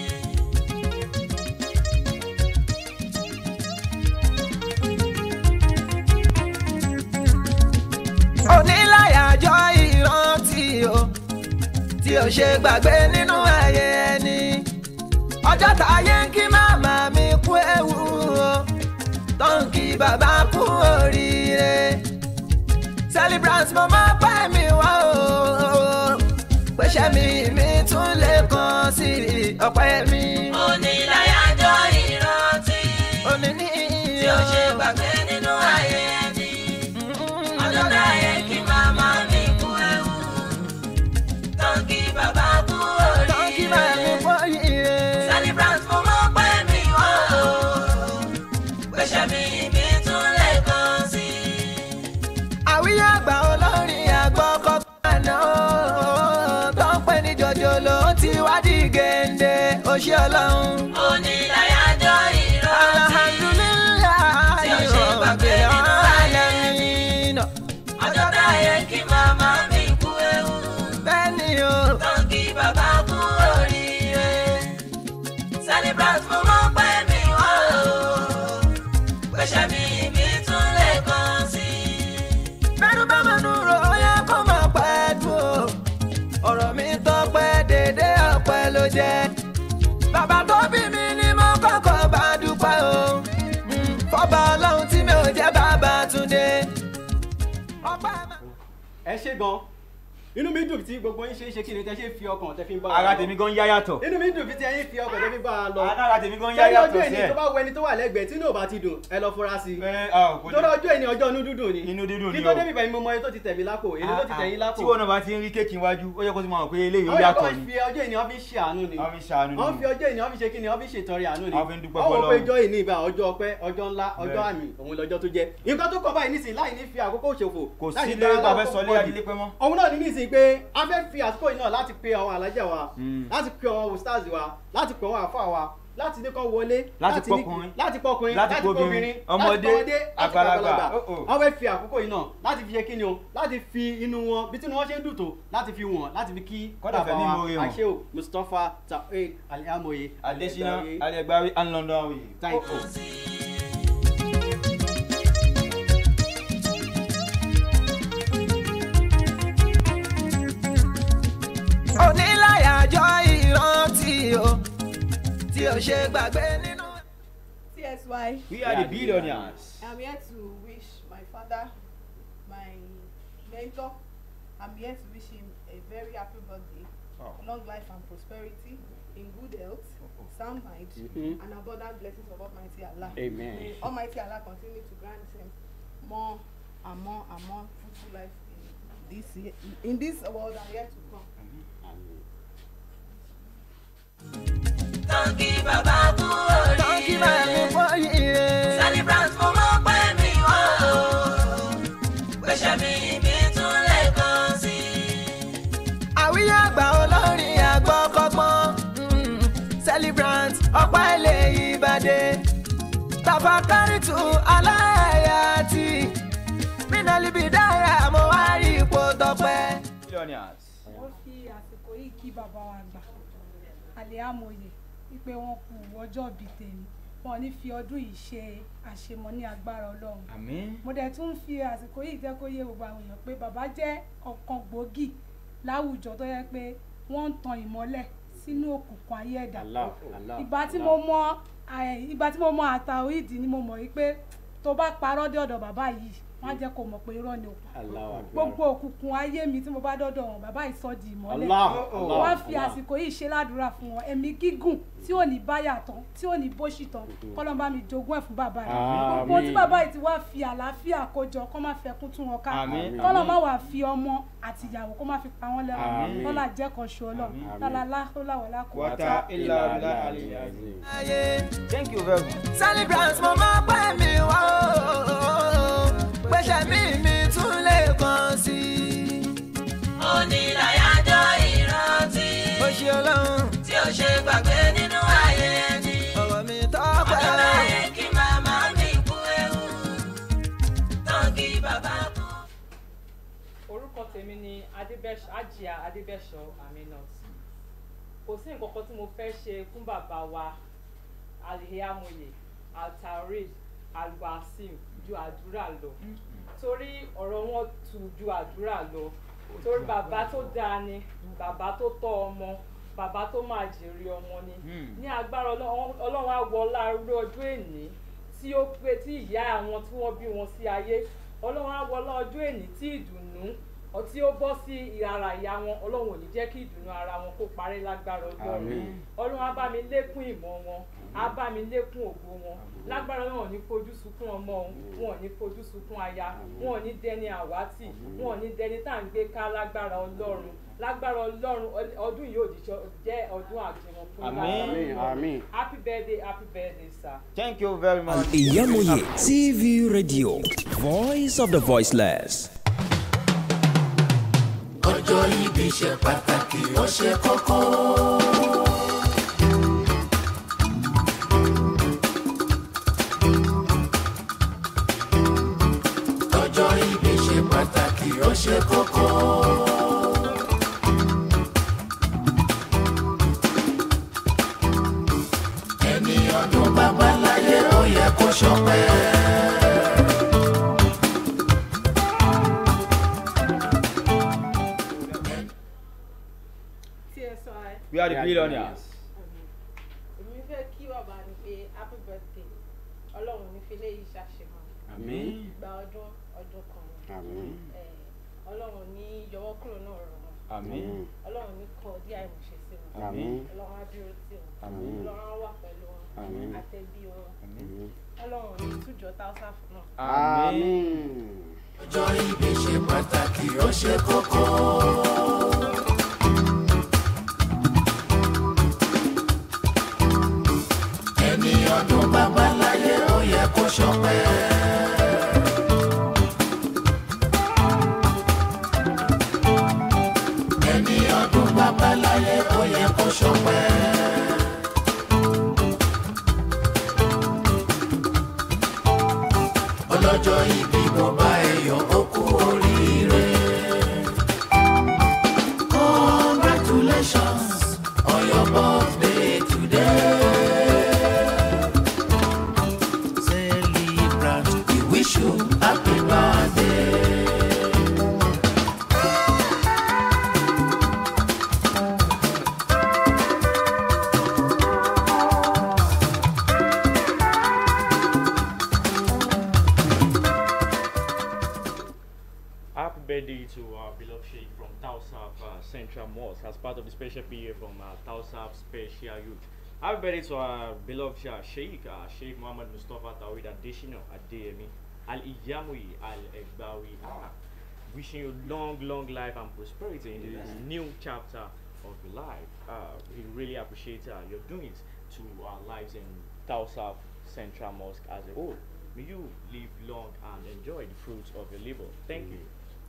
oníláyàjọ ìrántí o tí o ṣe gbàgbé nínú ayé ẹni ọjọ́ táyé ń kí màmá mi kú ewu o tó ń kí bàbá kú oríire celebrant mo máa pẹ́ mi wá o pèsè mi mi tún lè kàn sí ọpẹ́ mi Oníláyàjọ́ ìrántí òní ní tí ó ṣe gbàgbé nínú ayé ẹni. Ọjọ́ táyé kí màmá mi kú ewu. Tán kí bàbá kú tó ń kí màmá mi oríire. kú oríire. Celebrant mo máa pẹ́ mi wá o. Pèsè mi mi tún lè kàn sí. àwíyé àgbà olórin àgbọ̀ kọ́kọ́ náà tó ń pè ní jòjòló ti wá di gèǹde òṣì ọlọ́run. Oníláyàjọ́ ìrántí tí ó ṣe gbàgbé nínú ayé ẹni. Ọjọ́ táyé kí màmá mi kú ewu. bẹ́ẹ̀ ni o Tán kí bàbá kú oríire. Celebrant mo máa pẹ́ mi wá o. Pèsè mi mi tún lè kàn sí. bẹ́ẹ̀rù bá mẹ́nu rò ó yẹ kó máa pẹ́ dùn o ọ̀rọ̀ mi tọpẹ́ dédé ọpẹ́ ló jẹ́ bàbá tó bí mi ni mo kọ́kọ́ bá dúpẹ́ o Mm, fọ́ba ọlọ́run tí mi ò jẹ́ bàbá túndé ọpẹ́ máa. ẹ ṣe gan inú mi dùn tí gbogbo yín ṣe é ṣe kí ni tẹ ṣe fi ọkàn tẹ fi ń bá wa ara lọ. tèmi gan yá yàtọ̀. inú mi dùn bí tí ẹyin fi ọkàn tẹ fi ń bá wa lọ. ara tèmi gan yá sẹ́ni yàtọ̀ ọjọ́ sí ìní ẹ̀. tó bá wọ ẹni tó wà lẹ́gbẹ̀ẹ́ tí inú ò bá ti dùn ẹ lọ fura sí i. ẹ ah kò torí ọjọ́ ìní ọjọ́ inú dúdùn ni. Inú dídùn ni kí tó o. débi bẹ̀rẹ̀ mo mọ ẹni tó ti tẹ̀mí lápò èyí tó ti tẹ̀yìn lápò. tí wọn náà bá ti ń rí kéèkì iwájú ó yẹ kó ti máa mọ̀ pé eléyìí ó àwọn yàtọ̀ yàtọ̀ ni. fi ọjọ́ ìní wọ́n fi ṣe àánú ni. wọ́n fi ṣàánú ni. wọ́n fi ọjọ́ ìní wọ́n fi ṣe kí ni wọ́n fi ṣètọrẹ àánú ni. Wọ́n fi ń dúpẹ́ wọ́n wò pé f'Ọlọ́run. ọjọ́ ìní ìbá ọjọ́ ọpẹ́ ọjọ́ ńlá ọjọ́ Bẹ́ẹ̀. àmì òun lọ́jọ́ tó jẹ́. nǹkan tó kọ báyìí nísìnyí láì ní fi àkókò ṣòfò. kò láì sí ní lé dára bàbá lákòókò sọlé pọ̀ jù adílé pẹ́ mọ́. òun náà ní nísìnyí pé a fẹ́ fi àsìkò yìí náà láti pe àwọn alájà wa Mm. láti pe àwọn stars wa láti pe àwọn àfa wa láti ní kán wọlé Láti ní- pọkùnrin. láti pọkùnrin Láti láti pobìnrin, pọbìnrin ọmọdé, láti pọmọdé láti àgbàlagbà. pàgbàlagbà Oh, oh. wọ́n fẹ́ fi àkókò yìí náà láti fi ṣe kí ni o láti fi inú wọn bí tí wọ́n ṣe ń dùn tó láti fi wọ̀n láti fi kí Kọ́dà fẹ́ ní ìmoore hàn. àṣẹ o mustapha taoid aliamoye adesina alẹgbari and london way. thank you. oníláyàjọ ìrántí o tí o ṣe gbàgbé nínú. TSY. we are the billionaires. I'm here to wish my father, my mentor, I'm here to wish him a very happy birthday, Oh. long life and prosperity, in good health, sound mind, Mhm. and abundant blessings of Almighty Allah. Amen. May Almighty Allah continue to grant him more and more and more fruitful life in this year, in this world and yet to come. Tán kí bàbá kú tán kí máa mú oríire. bóyá. Celebrant mo máa pẹ́ mi wá o. Pèsè mi mi tún lè kàn sí. àwíyé àgbà olórin àgbọ̀ kọ́gbọ́n mm, celebrant ọ̀pá ilé ìbàdé tafakaritu aláyàtì mínàlíbìdáyà mo wá rí ipò tọpẹ́. billionaires. wọ́n fi àsìkò yìí kí bàbá wa gbà àlẹ́àmọ̀yẹ wípé wọ́n kú ọjọ́ bíi tèmi wọn ò ní fi ọdún yìí ṣe àṣemọ ní agbára ọlọ́run àmín. mo dẹ̀ tún fi àsìkò yìí jẹ́ kó yé gbogbo àwọn èèyàn pé bàbá jẹ́ ọ̀kan gbòógì láwùjọ tó yẹ pé wọ́n ń tan ìmọ́lẹ̀ sínú òkùnkùn ayé ẹ̀dá Allah, Allah, ìgbà tí Allah. mo mọ ẹ, ìgbà tí mo mọ àtàwídì ni mo mọ̀ wípé tó bá parọ́ dé ọ̀dọ̀ bàbá yìí wọ́n á jẹ́ kó mọ̀ pé irọ́ ni òkú Allahu Akbar. gbogbo òkùnkùn ayé mi tí mo bá dọ́dọ̀ wọn bàbá yìí sọ di ìmọ́lẹ̀ Allah, Allah, wọ́n á fi Allah. àsìkò yìí ṣe ládùúrà fún wọn ẹ̀mí gígùn tí ò ní báyà tán tí ò ní bóṣì tán kọ́lọ́n bá mi jogún ẹ̀ fún bàbá yìí Àmín. gbogbo tí bàbá yìí ti wá fi àlàáfíà kójọ kó má fẹ́ kún tún wọn ká Àmín. kọ́lọ́n má wàá fi ọmọ àti ìyàwó kó má fi pa wọ́n lẹ́wọ̀n Àmín. lọ́la jẹ́ kan ṣo ọlọ́run Àmín. lọ́la láhùláwọ̀lá kò Wata illa billah aliyyil azim. Thank you very much. celebrant mo máa pẹ́ mi wá o pẹ̀sẹ̀ mi mi tún lè kàn sí i. onílàyájọ́ ìrántí ó ṣe ọlọ́run tí ó ṣe gbàgbé nínú ayé ẹni. ọ̀rọ̀ mi tọ́pẹ́ ọjọ́ láyé kí màmá mi kú ewu tán kí bàbá kú. orúkọ tèmi ni adébẹ́sọ ajia adébẹ́sọ aminat kò sí nǹkan kan tí mo fẹ́ ṣe fún bàbá wa alihiamoye altarid alwasim ju àdúrà lọ torí ọ̀rọ̀ wọn tù ju àdúrà lọ torí bàbá tó dáa ni bàbá tó tọ́ ọmọ bàbá tó máa jèrè ọmọ ni ní agbára Ọlọ́run- ọlọ́run á wọ láàárọ̀ ọjọ́ èní tí ó pé tí ìyá àwọn tí wọ́n bí wọn sí ayé ọlọ́run á wọ lọ́jọ́ èní tí ìdùnnú ọ- tí ó bọ́ sí ara ìyá wọn ọlọ́run ò ní jẹ́ kí ìdùnnú ara wọn kó parẹ́ lágbára ọlọ́run Àmín. ọlọ́run á bá mi lékún ìmọ̀ wọn á bá mi lékún ògo wọn lágbára wọn ò ní fojú sunkún ọmọ òun wọn ò ní fojú sunkún aya wọn ò ní dẹni àwátì wọn ò ní dẹni tá à ń gbé ká lágbára ọlọ́run lágbára ọlọ́run ọ- ọdún yìí ò ní jọ- jẹ́ ọdún àjẹmọ́ fún Àmín. lágbára Àmín, Ọlọ́run. àmín. happy birthday happy birthday sir. Thank you very much. Iyamoye TV Radio, Voice of the Voiceless. ọjọ́ ìbí ṣe pàtàkì ó ṣe kókó. ọjọ́ ìbí ṣe pàtàkì ó ṣe kókó. ẹni ọdún bàbá láyé ó yẹ kó ṣọpẹ́. tí ẹ sọ ẹ. We are the billionaires. èmi fẹ́ kí bàbá ni pé happy birthday ọlọ́run ní fi léyìí ṣàṣemọ́ Àmín. ìgbà ọdún ọdún kan ni. Àmín. Eh, ọlọ́run ní yọwọ́ kúrò náà rọ̀ wọn Àmín. ọlọ́run ní kọ díẹ̀ àìmọ̀ṣe sí wọn Àmín. ọlọ́run á dúró tì wọn Àmín. ọlọ́run á wà pẹ̀lú wọn Àmín. àtẹ̀bí wọn Àmín. ọlọ́run ní tújọ táwùsà fún náà. Àmín. ọjọ́ ìbí ṣe pàtàkì ó ṣe kókó. ẹni ọdún bàbá láyé ó yẹ kó ṣọpẹ́. ẹni ọdún bàbá láyé ó yẹ kó ṣọpẹ́. ọlọ́jọ́ ìbí mo bá ẹyọ ó kú oríire. congratulations on your birthday today. celebrant we wish you happy birthday. Happy birthday to our beloved Sheikh from Tausaf uh, Central Mosque as part of the special PA from uh, Tausaf Special Youth. Happy birthday to our beloved uh, Sheikh, uh, Sheikh Muhammad Mustafa Tawid Adeshino Adeyemi Al Iyamui Al Egbawi. Ah, wishing you long, long life and prosperity in this new chapter of your life. Uh, we really appreciate uh, your doings to our lives in Tausaf Central Mosque as a whole. May you live long and enjoy the fruits of your labor. Thank you.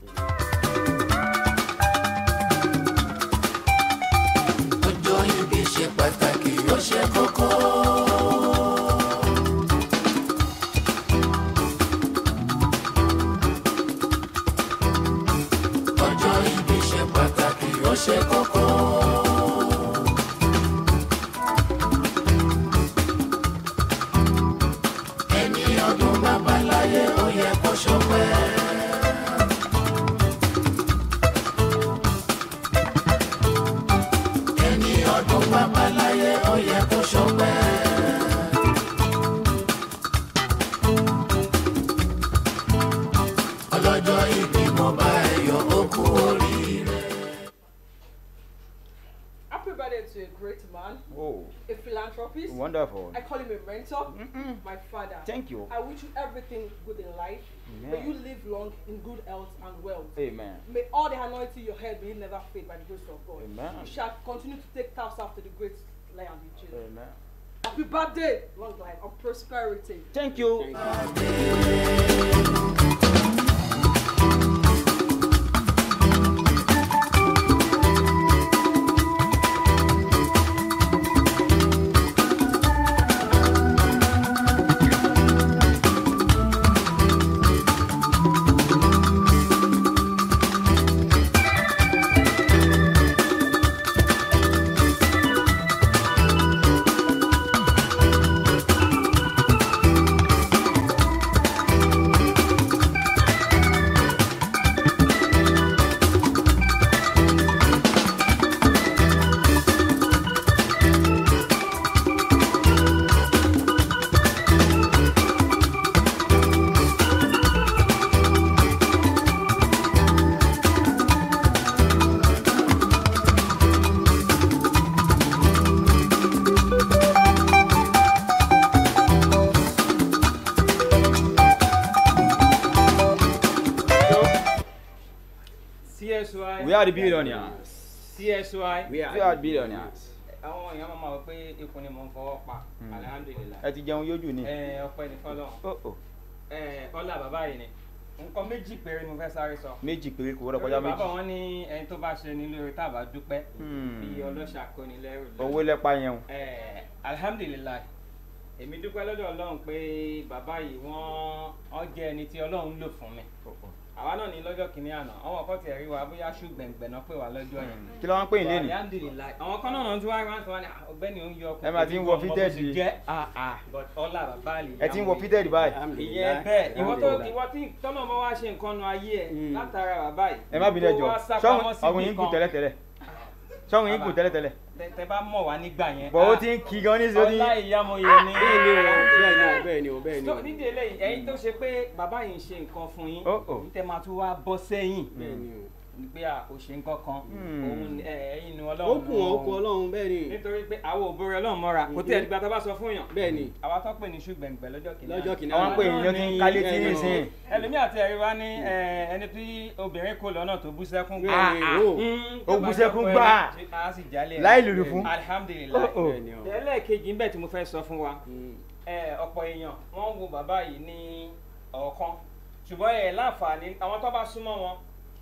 ọjọ́ ìbí ṣe pàtàkì ó ṣe kókó. ọjọ́ ìbí ṣe pàtàkì ó ṣe kókó. ẹni ọdún bàbá láyé ó yẹ kó ṣọpẹ́. bá pẹ́ láyé ó yẹ kó ṣọpẹ́. ọlọ́jọ́ ìbí mo bá ẹ yọ̀ ó kú oríire. Happy birthday to a great man, Oh, a philanthropist. wonderful. I call him a mentor, my father. Thank you. I wish you everything good in life. May Amen. you live long in good health and wealth. Amen. May all the anointing in your head may it never fade by the grace of God. Amen. You shall continue to take tasks after the great lion with you. Amen. Happy birthday, long life and prosperity. Thank you. CSY. We are the billionaires. CSY. We are the billionaires. àwọn èèyàn máa ma wọ pé ikùn ni mò ń fọwọ́ pa alihamudulilayi. Ẹ ti jẹun yójú ni. ẹ ọpẹ́ ní fọlọ. Oh, oh. ẹ ọlá bàbá yìí ni nǹkan méjì péré ni mo fẹ́ sáré sọ. Méjì péré kò wọ́dọ̀ kọjá Torí bàbá méjì. wọn ní ẹni tó bá ṣe ní lórí tá a bá dúpẹ́ Hmm. bí ọlọ́ṣà kóni lẹ́rù lẹ́rù. Owó lẹ́pa yẹn o. ẹ alihamudulilayi èmi dúpẹ́ lọ́dọ̀ ọlọ́run pé bàbá yìí wọ́n wọ́n jẹ́ ẹni tí ọlọ́run lò fún mi àwa náà ní lọ́jọ́ kìíní àná àwọn kan tiẹ̀ rí wa bóyá ṣùgbẹ̀ngbẹ̀ náà pè wá lọ́jọ́ yẹn. Kí ló wá ń pè yín lénìí? alihamudulilayi àwọn kan náà tí wọ́n á tí wọ́n ní ọgbẹ́ni ó ń yọ Ẹ máa ti ń wọ fitted yìí. jẹ́ but ọlá bàbá àlè Ẹ ti ń wọ fitted báyìí. ìyẹn bẹ́ẹ̀ ìwọ tó ìwọ tí tọ́nà bá wá ṣe nǹkan nu ayé ẹ̀ látara bàbá yìí. Ẹ má bínú tó ẹjọ́. wá sá Sọ́run pamọ́ síbì ọ̀run yín kù kan. tẹ́lẹ̀tẹ́lẹ̀. Sọ́run yín kù Bàbá, tẹ́lẹ̀tẹ́lẹ̀. tẹ- tẹ bá mọ̀ wá nígbà yẹn. Bọ̀ ó ah, ti ń kí gan ní sóní. ọlá ìyàmọ̀yé ni. bẹ́ẹ̀ ni o bẹ́ẹ̀ ni o bẹ́ẹ̀ ni o bẹ́ẹ̀ ni o. tó nídìí eléyìí ẹ̀yin tó ṣe pé bàbá yìí ń ṣe nǹkan fún yín Oh, oh. ní tẹ máa tún wá bọ́ sẹ́yìn bẹ́ẹ̀ ni o. ní pé à kò ṣe nǹkan kan Hmm. òun ẹ, ẹ̀yin nu ó ọlọ́run kù ọ́ ó kù ọlọ́run bẹ́ẹ̀ ni. nítorí pé àwọn òbúrò ọlọ́run mọ́ra kò tí ẹ̀ dìgbà tó bá sọ fún yàn bẹ́ẹ̀ ni. àwa tó pè ní ṣùgbẹ̀ǹgbẹ̀ lọ́jọ́ kìíní lọ́jọ́ kìíní Àwọn pè yín ló ti ń kálé tí ní sìn. ẹlòmíì àti ẹ̀rí wa ní ẹ, ẹni tí obìnrin kò lọ́nà tó bú sẹ́kún Bẹ́ẹ̀ ni, Ah, ah. o. Mm, Ó tó bú bá sẹ́kún jẹ́ pé gbà. a sì jálẹ̀ Láì lùlù fún. alihamudulilayi Oh, oh. bẹ́ẹ̀ ni o. ẹlẹ́ẹ̀kejì ń bẹ̀ tí mo fẹ́ sọ fún wa Mm. ẹ, ọ̀pọ̀ èèyàn wọ́n wo bàbá yìí ní ọ̀kan ṣùgbọ́n ẹ̀ láǹfààní àwọn tó bá súnmọ́ wọn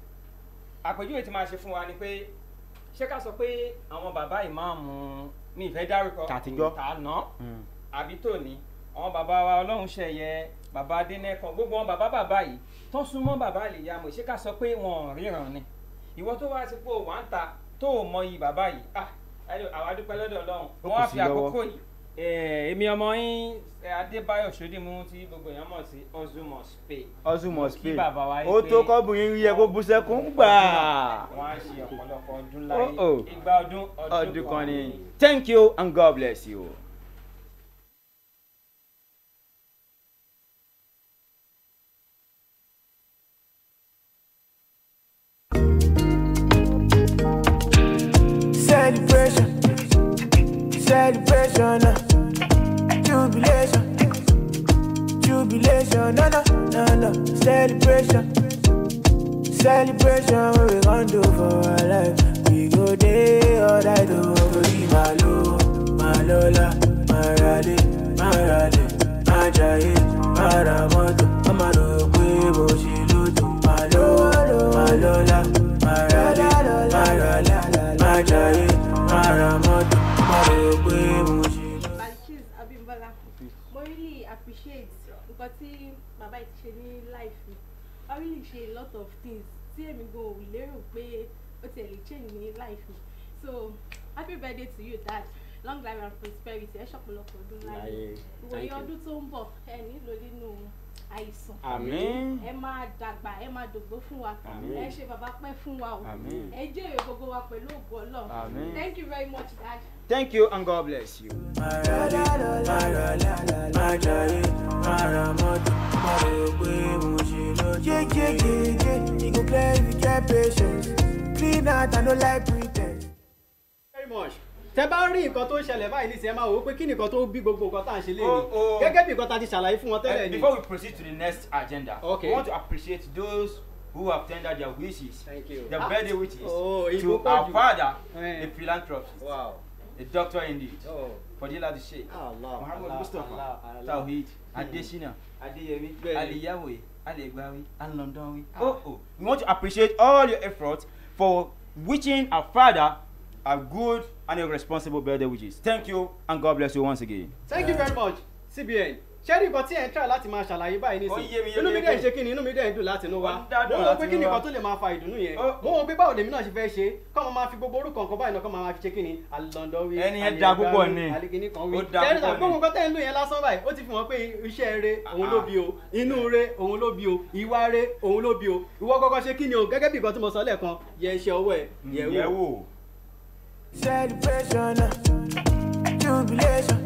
àpèjúwe tí máa ṣe fún wa ni pé ṣé ká sọ pé àwọn bàbá ìmáàmù mi ìfẹ́ dárúkọ Tàtijọ́. tàná Hmm. àbí tòní àwọn bàbá wa ọlọ́run ṣẹ̀yẹ bàbá adẹ́nẹ́kan gbogbo wọn bàbá bàbá yìí tó súnmọ́ bàbá àlìyàmọ̀ ṣé ká sọ pé wọn ò ríran ni ìwọ tó wá sí pé òwà ń ta tó ò mọyì bàbá yìí ah ẹni àwa dúpẹ́ lọ́dọ̀ ọlọ́run Ó wọ́n kù á sí fi lọ́wọ́. àkókò yìí Eh, èmi ọmọ yín eh, adébáyọ̀ sódìmú tí gbogbo èèyàn mọ̀ sí ozumos pay Hustle must Kí pay. bàbá wa yí Ó pé- tó kọ́bùnrin rí ẹ kó bú sẹ́kún gbà. wọ́n á ṣe ọ̀pọ̀lọpọ̀ ọdún Oh, láyé oh. igba ọdún Ọdún kan ni. Thank you and God bless you. Celebration, celebration, uh, jubilation, jubilation, no, no, no, no, celebration, celebration, what we gon' do for our life? We go day all night, oh, we malo, malola, marale, marale, majaye, maramoto, amaro, kwebo, shiloto, malo, malola, marale, marale, majaye, maramoto, amaro, kwebo, shiloto. Balchis Abimbola mo really appreciate nǹkan tí bàbá yìí ti ṣe ní life mi I really ṣe a lot of things tí èmi gan ò lérò pé ó tiẹ̀ lè change ní life mi so happy birthday to you dad long life and prosperity ẹ ṣọ̀pọ̀lọpọ̀ ọdún láyé Láyé. ìwòye Thank you. ọdún tó ń bọ̀ ẹ nílò nínú àìsàn Àmín. ẹ máa dàgbà ẹ máa dògbó fún wa Àmín. ẹ ṣe bàbá pẹ́ fún wa o Àmín. ẹ jèrè gbogbo wa pẹ̀lú ògo ọlọ́run Àmín. thank you very much dad. Thank you and God bless you. Yeah, yeah, yeah, yeah. You go clear if you get patience. Clean out, I no like pretense. very much tẹ bá rí nǹkan tó ń ṣẹlẹ̀ báyìí nísìnyí ẹ máa wò ó pé kí ni nǹkan tó bí gbogbo nǹkan tá à ń ṣe Oh, oh. léyìn gẹ́gẹ́ bí nǹkan tá a ti ṣàlàyé fún wọn Uh, tẹ́lẹ̀ ni. before we proceed to the next agenda, Okay. we want to appreciate those who have tendered their wishes, Thank you. their Ah. birthday wishes, Oh, to Igbo our Koju. father, Eh. a philanthropist, Wow. a doctor indeed, Oh. Fadila the Sheikh, Allah, Muhammad Allah, Mustafa, Allah, Allah. Tawhid, Adesina, Adeyemi, Bẹ́ẹ̀ni. Aliyawe, Alegbawi, and Londonwi. Oh, oh. We want to appreciate all your efforts for wishing our father a good and a responsible birthday wishes. Thank you and God bless you once again. thank you very much cbn ṣẹ́rí nǹkan tí ẹ̀ ń try láti máa ṣàlàyé báyìí Ó yé mi nísìnyí inú mi yékéyéké. dẹ̀ ń ṣe kí ni inú mi dẹ̀ ń dùn láti inú wa Ó ń dá mo dùn wò láti pé kí inú ni wa. nǹkan tó lè máa fa ìdùnnú yẹn Ó- mo wò pé báwo lèmi náà ṣe fẹ́ ṣe kọ́ mo máa fi gbogbo orúkọ nǹkan báyìí náà kọ́ máa fi ṣe kí ni alọ́ndọ́wí Ẹni yẹn da púpọ̀ ni. aligini kan wí Ó da ṣẹ́rí púpọ̀ náà gbogbo ni. nǹkan tẹ́ ń lò yẹn lásán báyìí ó ti fi hàn pé iṣẹ́ re òun ló bí o inú re òun ló bí o ìwà re òun ló bí o ìwọ kọ́kọ́ ṣe kí ni o gẹ́gẹ́ bí nǹkan tí mo sọ lẹ́ẹ̀kan yẹ iṣẹ́ ọwọ́ ẹ̀ yẹ̀ wò. Yẹ̀ wò. Celebration, uh, jubilation,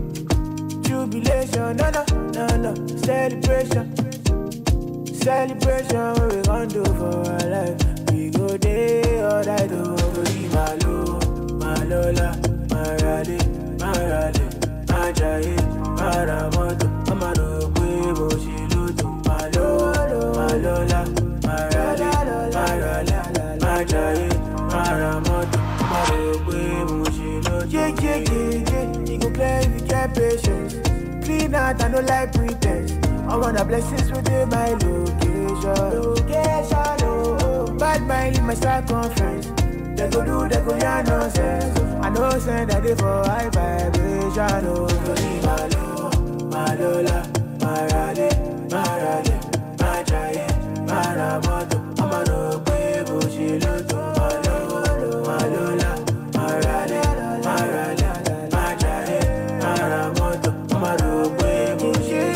jubilation, no, no, no, no, celebration, celebration, what we gon' do for our life? We go day or die to be malo, malola, marale, marale, majaye, maramoto, amano, quebo, shiluto, malo, malola, marale, marale, majaye, maramoto, amano, quebo, shiluto. Yeah, yeah, yeah, yeah. You go clear if you get patience. Clean out, I no like pretense. I want the blessings within my location. Location, oh, oh. Bad mind in my circumference. They go do, they go yarn nonsense. I know send that they for high vibration. Oh, Tony Malo, Malola, Marale, Marale, Majaye, Maramoto, Amano, Quebo, Shiloto, Malo, Malola, Marale, Marale, Majaye, Maramoto, Amano, Quebo,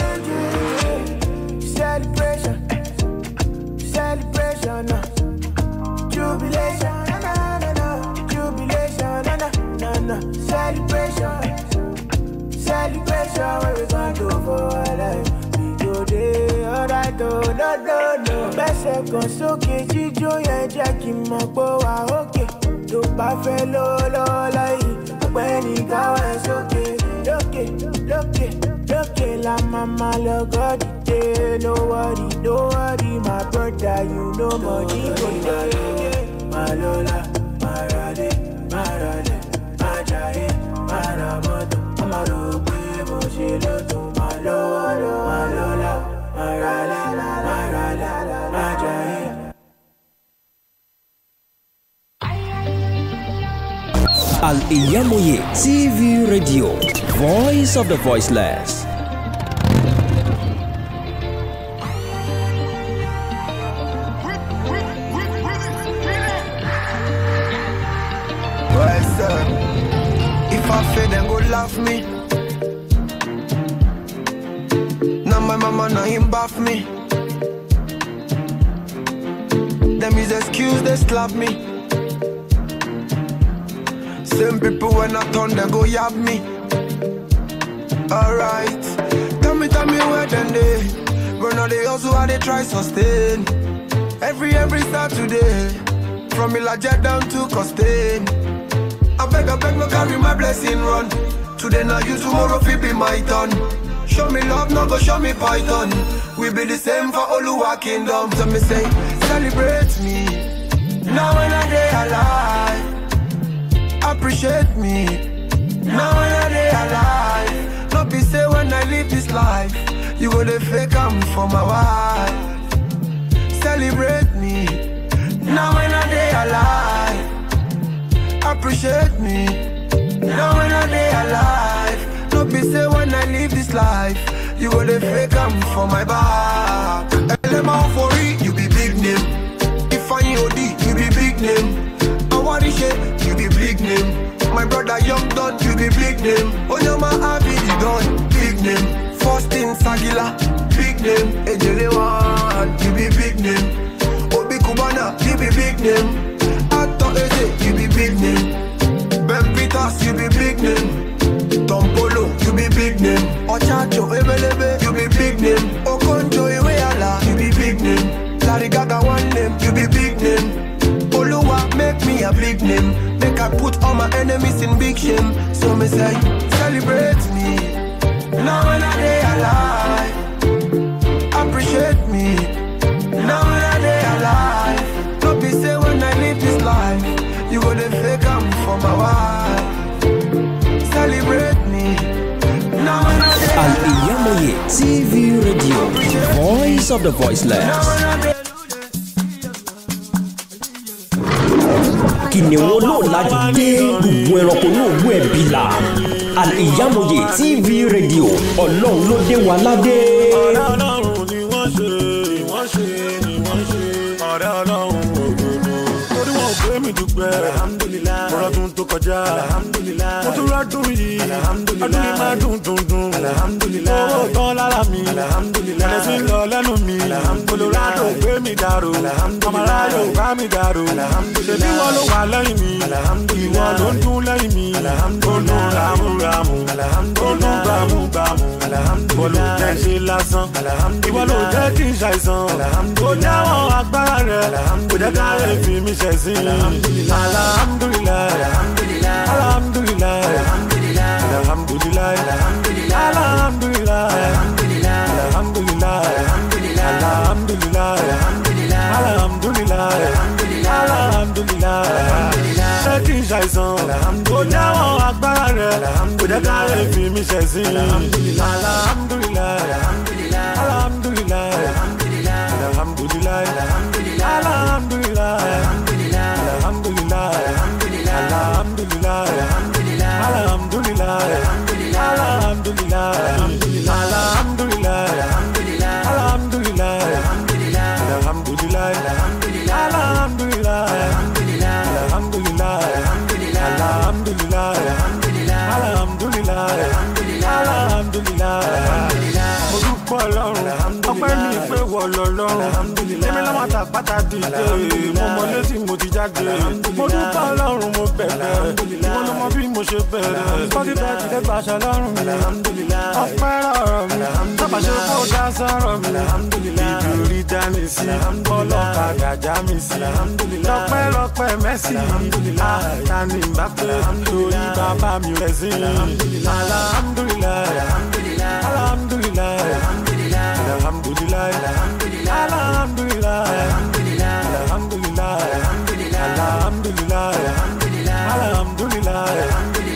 Shiloto. Celebration, celebration, uh. jubilation, na na na na, jubilation, na na na na, celebration, celebration. What we gonna do for our life? We go there, alright, oh no no no. Bẹ́sẹ̀ kan sókè jíjó yẹn jẹ́ kí n mọ̀ pé wà ókè. Tó bá fẹ́ ló lọ́la yìí, ọ̀gbẹ́ni káwá ẹ̀ sókè. Lókè lókè lókè la máa máa lọ gọ́dì dé. No worry, no worry, my brother, you know money go dey. Malola, Marale, Marale, Majaye, Maramoto, Amarope, mo ṣe lóto. Malolo, Malola, Marale, Marale, Majaye. Al Iyamoye TV Radio, Voice of the Voiceless. What's up? If I fail, then go laugh me. Now my mama, now him bath me. Them is excuse, they slap me. Same people when I turn, they go yab me. Alright, tell me, tell me where then they. Run all they also how they try sustain. Every, every Saturday. From Ilaja down to Costain. I beg, I beg, no carry my blessing run. Today now you, tomorrow fi be my turn. Show me love, no go show me python. We be the same for Oluwa kingdom. So me say, celebrate me. Now when I day alive, appreciate me. Now when I day alive, no be say when I live this life, you go the fake am for my wife. Celebrate me. Now when I day alive appreciate me. Now when I day alive, no be say when I live this life, you go the fake am for my back. Elema for it, you be big name. If I OD, you be big name. Awarishe, you be big name. My brother Young Don, you be big name. Onyama Abi, you done, big name. First in Sagila, big name. Ejele One, you be big name. Obi Kubana, you be big name. Ato Eze, you be big name. Ben Peters, you be big name. Tom Polo, you be big name. Ochacho Ebelebe, you be big name. Okonjo Iweala, you be big name. Larry Gaga one name, you be big name. Oluwa make me a big name. Make I put all my enemies in big shame. So me say, celebrate me. Now when I day alive, appreciate me. Now when I day alive, don't be say when I live this life, you go to fake am for my wife. Celebrate me. Now when I day Al Iyamoye TV Radio, voice of the voiceless. kìnìún olóòlájú dé gbogbo ẹranko ní òwú ẹbí la Al Iyamoye TV Radio ọlọ́run ló dé wa ládé. ọ̀rẹ́ ọlọ́run ni wọ́n ṣe wọ́n ṣe ni wọ́n ṣe ọ̀rẹ́ ọlọ́run òdodo. torí wọn ò pé mi dùgbẹ́ mo rọ́dún tó kọjá mo tún rọ́dún yìí ọdún yìí máa dùn dùn dùn owó tán lára mi ẹ̀rẹ́ sí lọ lẹ́nu mi olùrádò gbé mi dàrú ọmọláyò bá mi dàrú ṣèbí wọn ló wà lẹ́yìn mi ìwọ ló ń dún lẹ́yìn mi ó dún ràmúràmù ó dún gbàmúgbàmù bọ́lú jẹ́ ṣe lásán ìwọ ló jẹ́ kí n ṣàìsàn ó jáwọ́ agbára rẹ̀ kò jẹ́ ká lè fi mi ṣẹ̀ sí i alhamdulilayi alhamdulilayi alhamdulilayi alhamdulilayi alhamdulilayi alhamdulilayi alhamdulilayi alhamdulilayi ṣé kí n ṣàìsàn ó jáwọ́ agbára rẹ̀ kò jẹ́ ká lè fi mi ṣẹ̀ sí i alhamdulilayi alhamdulilayi alhamdulilayi alhamdulilayi alhamdulilayi alhamdulilayi alhamdulilayi alhamdulilayi alhamdulilayi alhamdulilayi alhamdulilayi alhamdulilayi alhamdulilayi alhamdulilayi alhamdulilayi alhamdulilayi mo dúpọ̀ ọlọ́run ọpẹ́ mi pé wọ̀ lọ́lọ́run èmi lọ́mọ àtàpátá dìde mo mọ létí mo ti jáde mo dúpọ̀ ọlọ́run mo bẹ̀rẹ̀ ìwọ ló mọ bí mo ṣe bẹ̀rẹ̀ kọ́kí bẹ́ẹ̀ ti dẹ́gbà aṣọ lọ́rùn mi ọpẹ́ rọrọ̀ mi sábà ṣe kó dá sọ̀rọ̀ mi ibi orí dání sí ọlọ́kadà já mi sí lọ́pẹ́ lọ́pẹ́ mẹ́sì àtàní bá pé torí bàbá mi rẹ̀ sí alhamdulilayi alhamdulilayi alhamdulilayi alhamdulilayi alhamdulilayi alhamdulilayi alhamdulilayi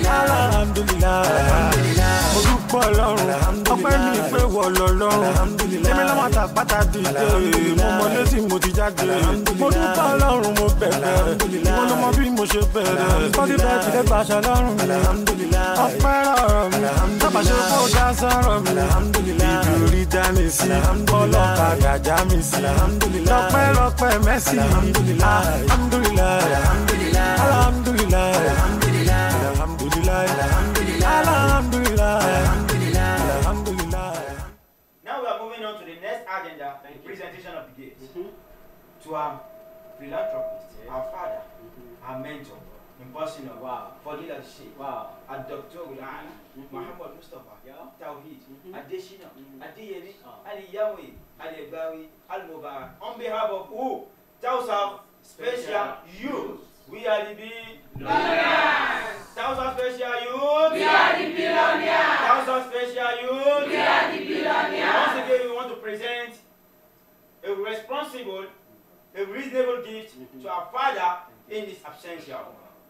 alhamdulilayi mo dúpọ̀ ọlọ́run ọpẹ́ mi pé wọ̀ lọ́lọ́run èmi lọ́mọ àtàpátá dìde mo mọ létí mo ti jáde mo dúpọ̀ ọlọ́run mo bẹ̀rẹ̀ ìwọ ló mọ bí mo ṣe bẹ̀rẹ̀ kọ́kí bẹ́ẹ̀ ti dẹ́gbà aṣọ lọ́rùn mi ọpẹ́ rọrọ̀ mi sábà ṣe kó dá sọ̀rọ̀ mi ibi orí dání sí ọlọ́kadà já mi sí lọ́pẹ́ lọ́pẹ́ mẹ́sì alhamdulilayi alhamdulilayi alhamdulilayi alhamdulilayi alhamdulilayi. Now we are moving on to the next agenda, the presentation of the gifts. To our philanthropist, our father, our mentor, in person of wow. Fadila Sheikh, wow. our Dr. Ulana, Muhammad Mustafa, Tawheed, Adeshina, Adeyemi, Ali Yahweh, Ali Egbawi, Al Mubarak. On behalf of who? Tausa Special Youth. We are the billionaires. Tausa Special Youth. We are the billionaires. Tausa Special Youth. We are the billionaires. Once again, we want to present a responsible, a reasonable gift to our father in his absentia.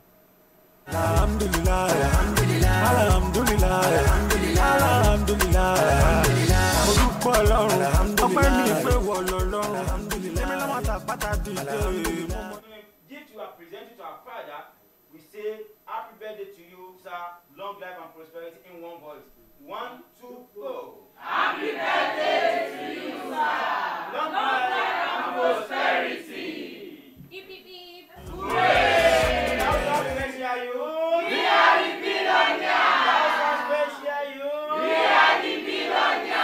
alhamdulilayi alhamdulilayi alhamdulilayi mo dúpọ̀ ọlọ́run ọpẹ́ mi pé wọ̀ lọ́lọ́run èmi lọ́mọ àtàpátá dìde mo mọ. Gift you are presenting to our father, we say happy birthday to you, sir. Long life and prosperity in one voice. One, two, go. Happy birthday to you, sir. Long life and prosperity. Hip, hip, hip. Hooray! Tausa Special Youth. We are the billionaires. Tausa Special Youth. We are the billionaires.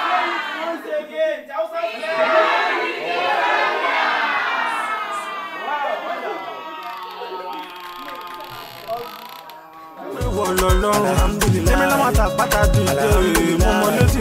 ìwọ lọ́lọ́run èmi lọ́mọ àtàpátá dìde mo mọ létí.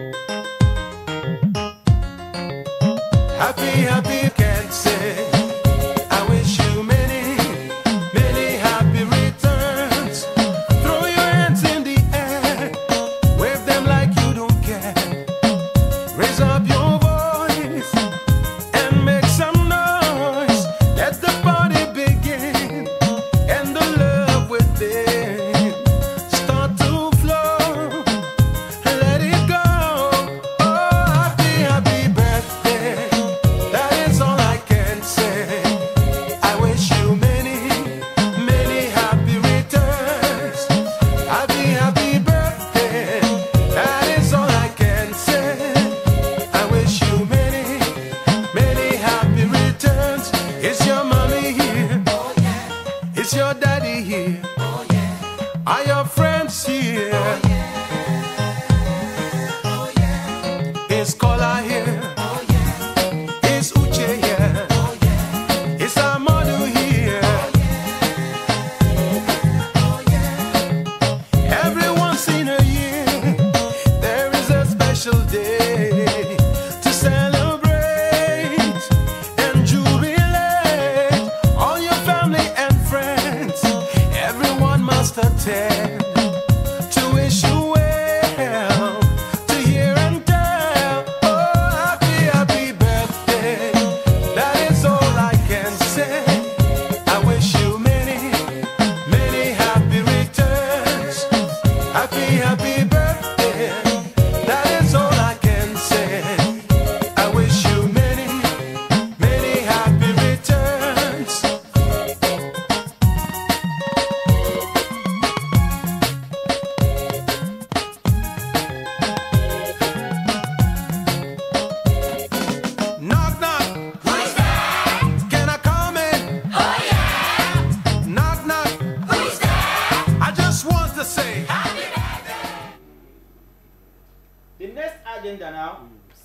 Happy, happy, can't say. I wish you many, many happy returns. Throw your hands in the air, wave them like you don't care. Raise up your voice and make some noise. Let the party begin and the love within start to flow. Let it go. Oh, happy, happy birthday. That is all I can say. I wish you many, many happy returns. Happy, happy birthday. That is all I can say. I wish you many, many happy returns. Is your mommy here? Oh, yeah. Is your daddy here? Oh, yeah. Are your friends here? Oh, yeah. Is Kola here? Oh, yeah. Is Uche here? Oh, yeah. Is Amadu here? Oh, yeah. Every once in a year, there is a special day to celebrate and jubilate. All your family and friends, everyone must attend to wish you well, to hear and tell. Oh, happy, happy birthday. That is all I can say. I wish you many, many happy returns. Happy, happy birthday. That is all I can say. I wish you many, many happy returns. Knock, knock. Who's there? Can I come in? Oh, yeah. Knock, knock. Who's there? I just want to say. The next agenda now.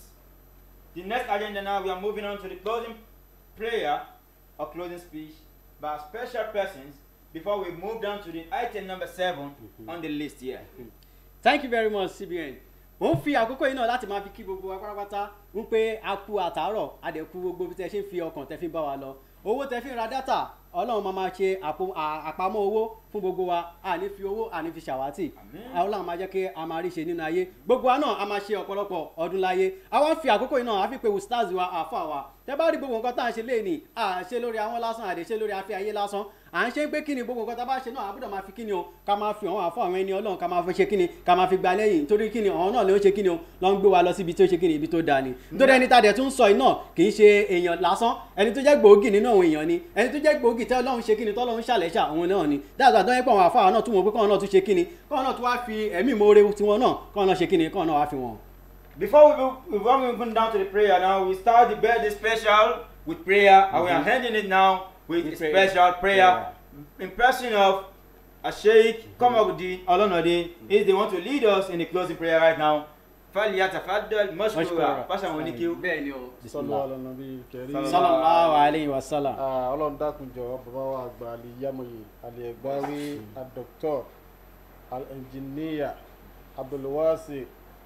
The next agenda now, we are moving on to the closing prayer or closing speech by special persons before we move down to the item number 7 on the list here. thank you very much cbn mo ń fi àkókò yìí náà láti máa fi kí gbogbo wa pátápátá ń pé a kú àtàárọ̀ a dẹ̀ kú gbogbo bí tẹ ṣe ń fi ọkàn tẹ fi ń bá wa lọ owó tẹ fi ń ra dátà ọlọ́run máa máa ṣe àpò- à- àpamọ́ owó fún gbogbo wa a ní fi owó a ní fi ṣàwátì ọlọ́run máa jẹ́ kí a máa rí ṣe nínú ayé gbogbo wa náà a máa ṣe ọ̀pọ̀lọpọ̀ ọdún láyé a wá ń fi àkókò yìí náà a fi pe stars wa àfọ àwa tẹ bá rí gbogbo nǹkan tá à ń ṣe léèní à ń ṣe lórí àwọn lásán àdè ṣe lórí afẹ́ ayé lásán à ń ṣe pé kí ni gbogbo nǹkan tá a bá ṣe náà a gbọ́dọ̀ máa fi kí ni o ká máa fi àwọn àfọ àwọn ẹni ọlọ́run ká máa fi ṣe kí ni ká máa fi gba lẹ́yìn nítorí kí ni àwọn náà ló ń ṣe kí ni o lọ ń gbé wa lọ síbi tó ṣe kí ni ibi tó dáa ni nítorí ẹni tá a dẹ̀ tún sọ yìí náà kì í ṣe èèyàn lásán ẹni tó jẹ́ gbòógì nínú àwọn èèyàn ni ẹni tó jẹ́ gbòógì tẹ́ ọlọ́run ṣe kí ni tọ́lọ́run ṣàlẹ́ṣà òun náà ni dáàbò àdán yẹn pọ̀ àwọn àfáà náà tún wọn pé kọ́ọ̀ náà tún ṣe kí ni kọ́ọ̀ náà tún wá fi ẹ̀mí ìmoore tiwọn náà kọ́ọ̀ náà ṣe kí ni kọ́ọ̀ náà wá fi wọn. Before we move, before we move down to the prayer now, we start the birthday special with prayer, and we are Mhm. ending it now with With a prayer. special prayer. In person of a Sheikh Komabudi Olonode is the one to lead us in the closing prayer right now. فليتفضل مشكورا Mashkura. Pasha Wonikiu. bẹ́ẹ̀ ni o. sọlọ alanabi kẹrí. sallallahu alayhi wa sallam. Ah, ọlọ́run dákun jọ bàbá wa àgbà aliyamoye aliyegbawi adọ́kítọ̀ alẹ́njìníyà abdulwasi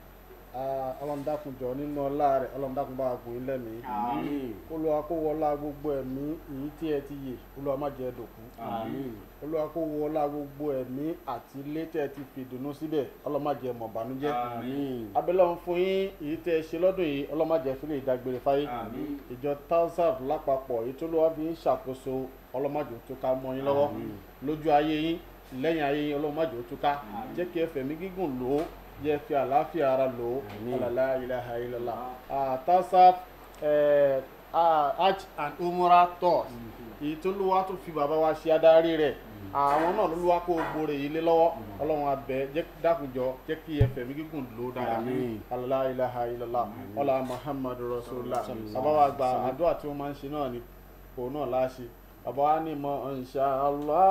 Ah, ọlọ́run dákun jọ nínú ọlá rẹ̀ ọlọ́run dákun bá wa gùn ilẹ̀ mi. Àmín. olúwa kó wọlá gbogbo ẹ̀mí èyí tí ẹ ti yè olúwa má jẹ́ dòkú. Àmín. olúwa kó wọlá gbogbo ẹ̀mí àti ilé tẹ́ ẹ ti fi ìdùnnú síbẹ̀ ọlọ́run má jẹ́ mọ̀ bànújẹ́. Àmín. abẹ́lẹ́ fún yín èyí tẹ́ ẹ ṣe lọ́dún yìí ọlọ́run má jẹ́ fílẹ̀ ìdágbére fáyé Àmín. ìjọ tausaf lápapọ̀ èyí tó lọ́wọ́ fi ń ṣàkóso ọlọ́mọdé tó ká mọ́ yín lọ́wọ́ lójú ayé yín lẹ́yìn ayé yín ọlọ́mọdé tó ká jẹ́ kí ẹ fẹ̀mí gígùn lò ó jẹ́ fi àlàáfíà ara lò ó ọ̀làlá ilaha illallah Ah, tausaf eh, ah, hajj and umrah tours èyí tó lọ́wọ́ tó fi bàbá wa ṣe adarí rẹ̀ àwọn náà ló wá kó gbòòrè yìí lé lọ́wọ́ ọlọ́run abẹ jẹ́ dákunjọ jẹ́ kí ẹ fẹ̀mí gígùn lò ó dáadáa Àmín. alala ilaha illallah ọlá muhammadu rasulillah bàbá wa gba àdúrà tí wọ́n máa ń ṣe náà ni òun náà láṣẹ bàbá wa ní mọ insha Allah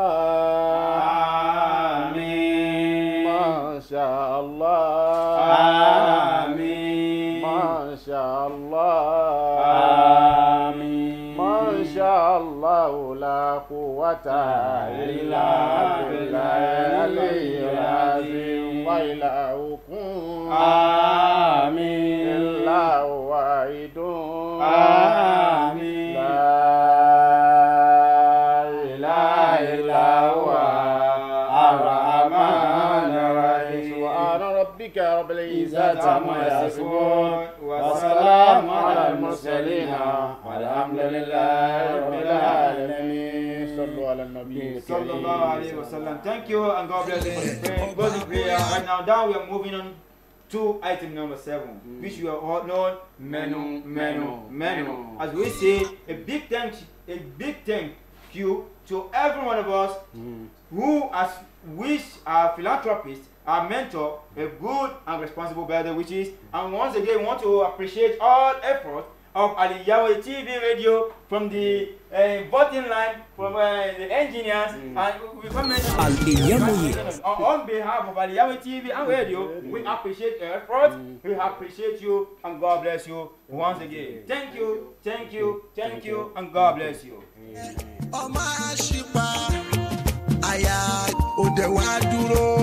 Àmín. masha Allah Àmín. masha Allah Àmín. masha Allah la quwwata illa billahi إلهكم آمين. إلا واحد آمين. لا إله إلا هو الرحمن الرحيم سبحان ربك رب العزة عما يصفون وسلام على المرسلين والحمد لله رب العالمين صلوا على النبي Sallallahu alayhi wa sallam. Thank you and God bless you. Pray- Closing prayer. Right now, down we are moving on to item number seven, which you are all known menu, menu, menu. As we say, a big thank, a big thank you to every one of us who has wished our philanthropist, our mentor, a good and responsible birthday wishes. And once again, we want to appreciate all efforts of Ali Yahweh TV radio from the uh, voting line, from uh, the engineers, and we come Al-Iyamoye. on, on behalf of Ali Yahweh TV and radio, we appreciate your effort, we appreciate you, and God bless you once again. Thank you, thank you, thank you, and God bless you. ọmọ àṣìpá àyà òde wa dúró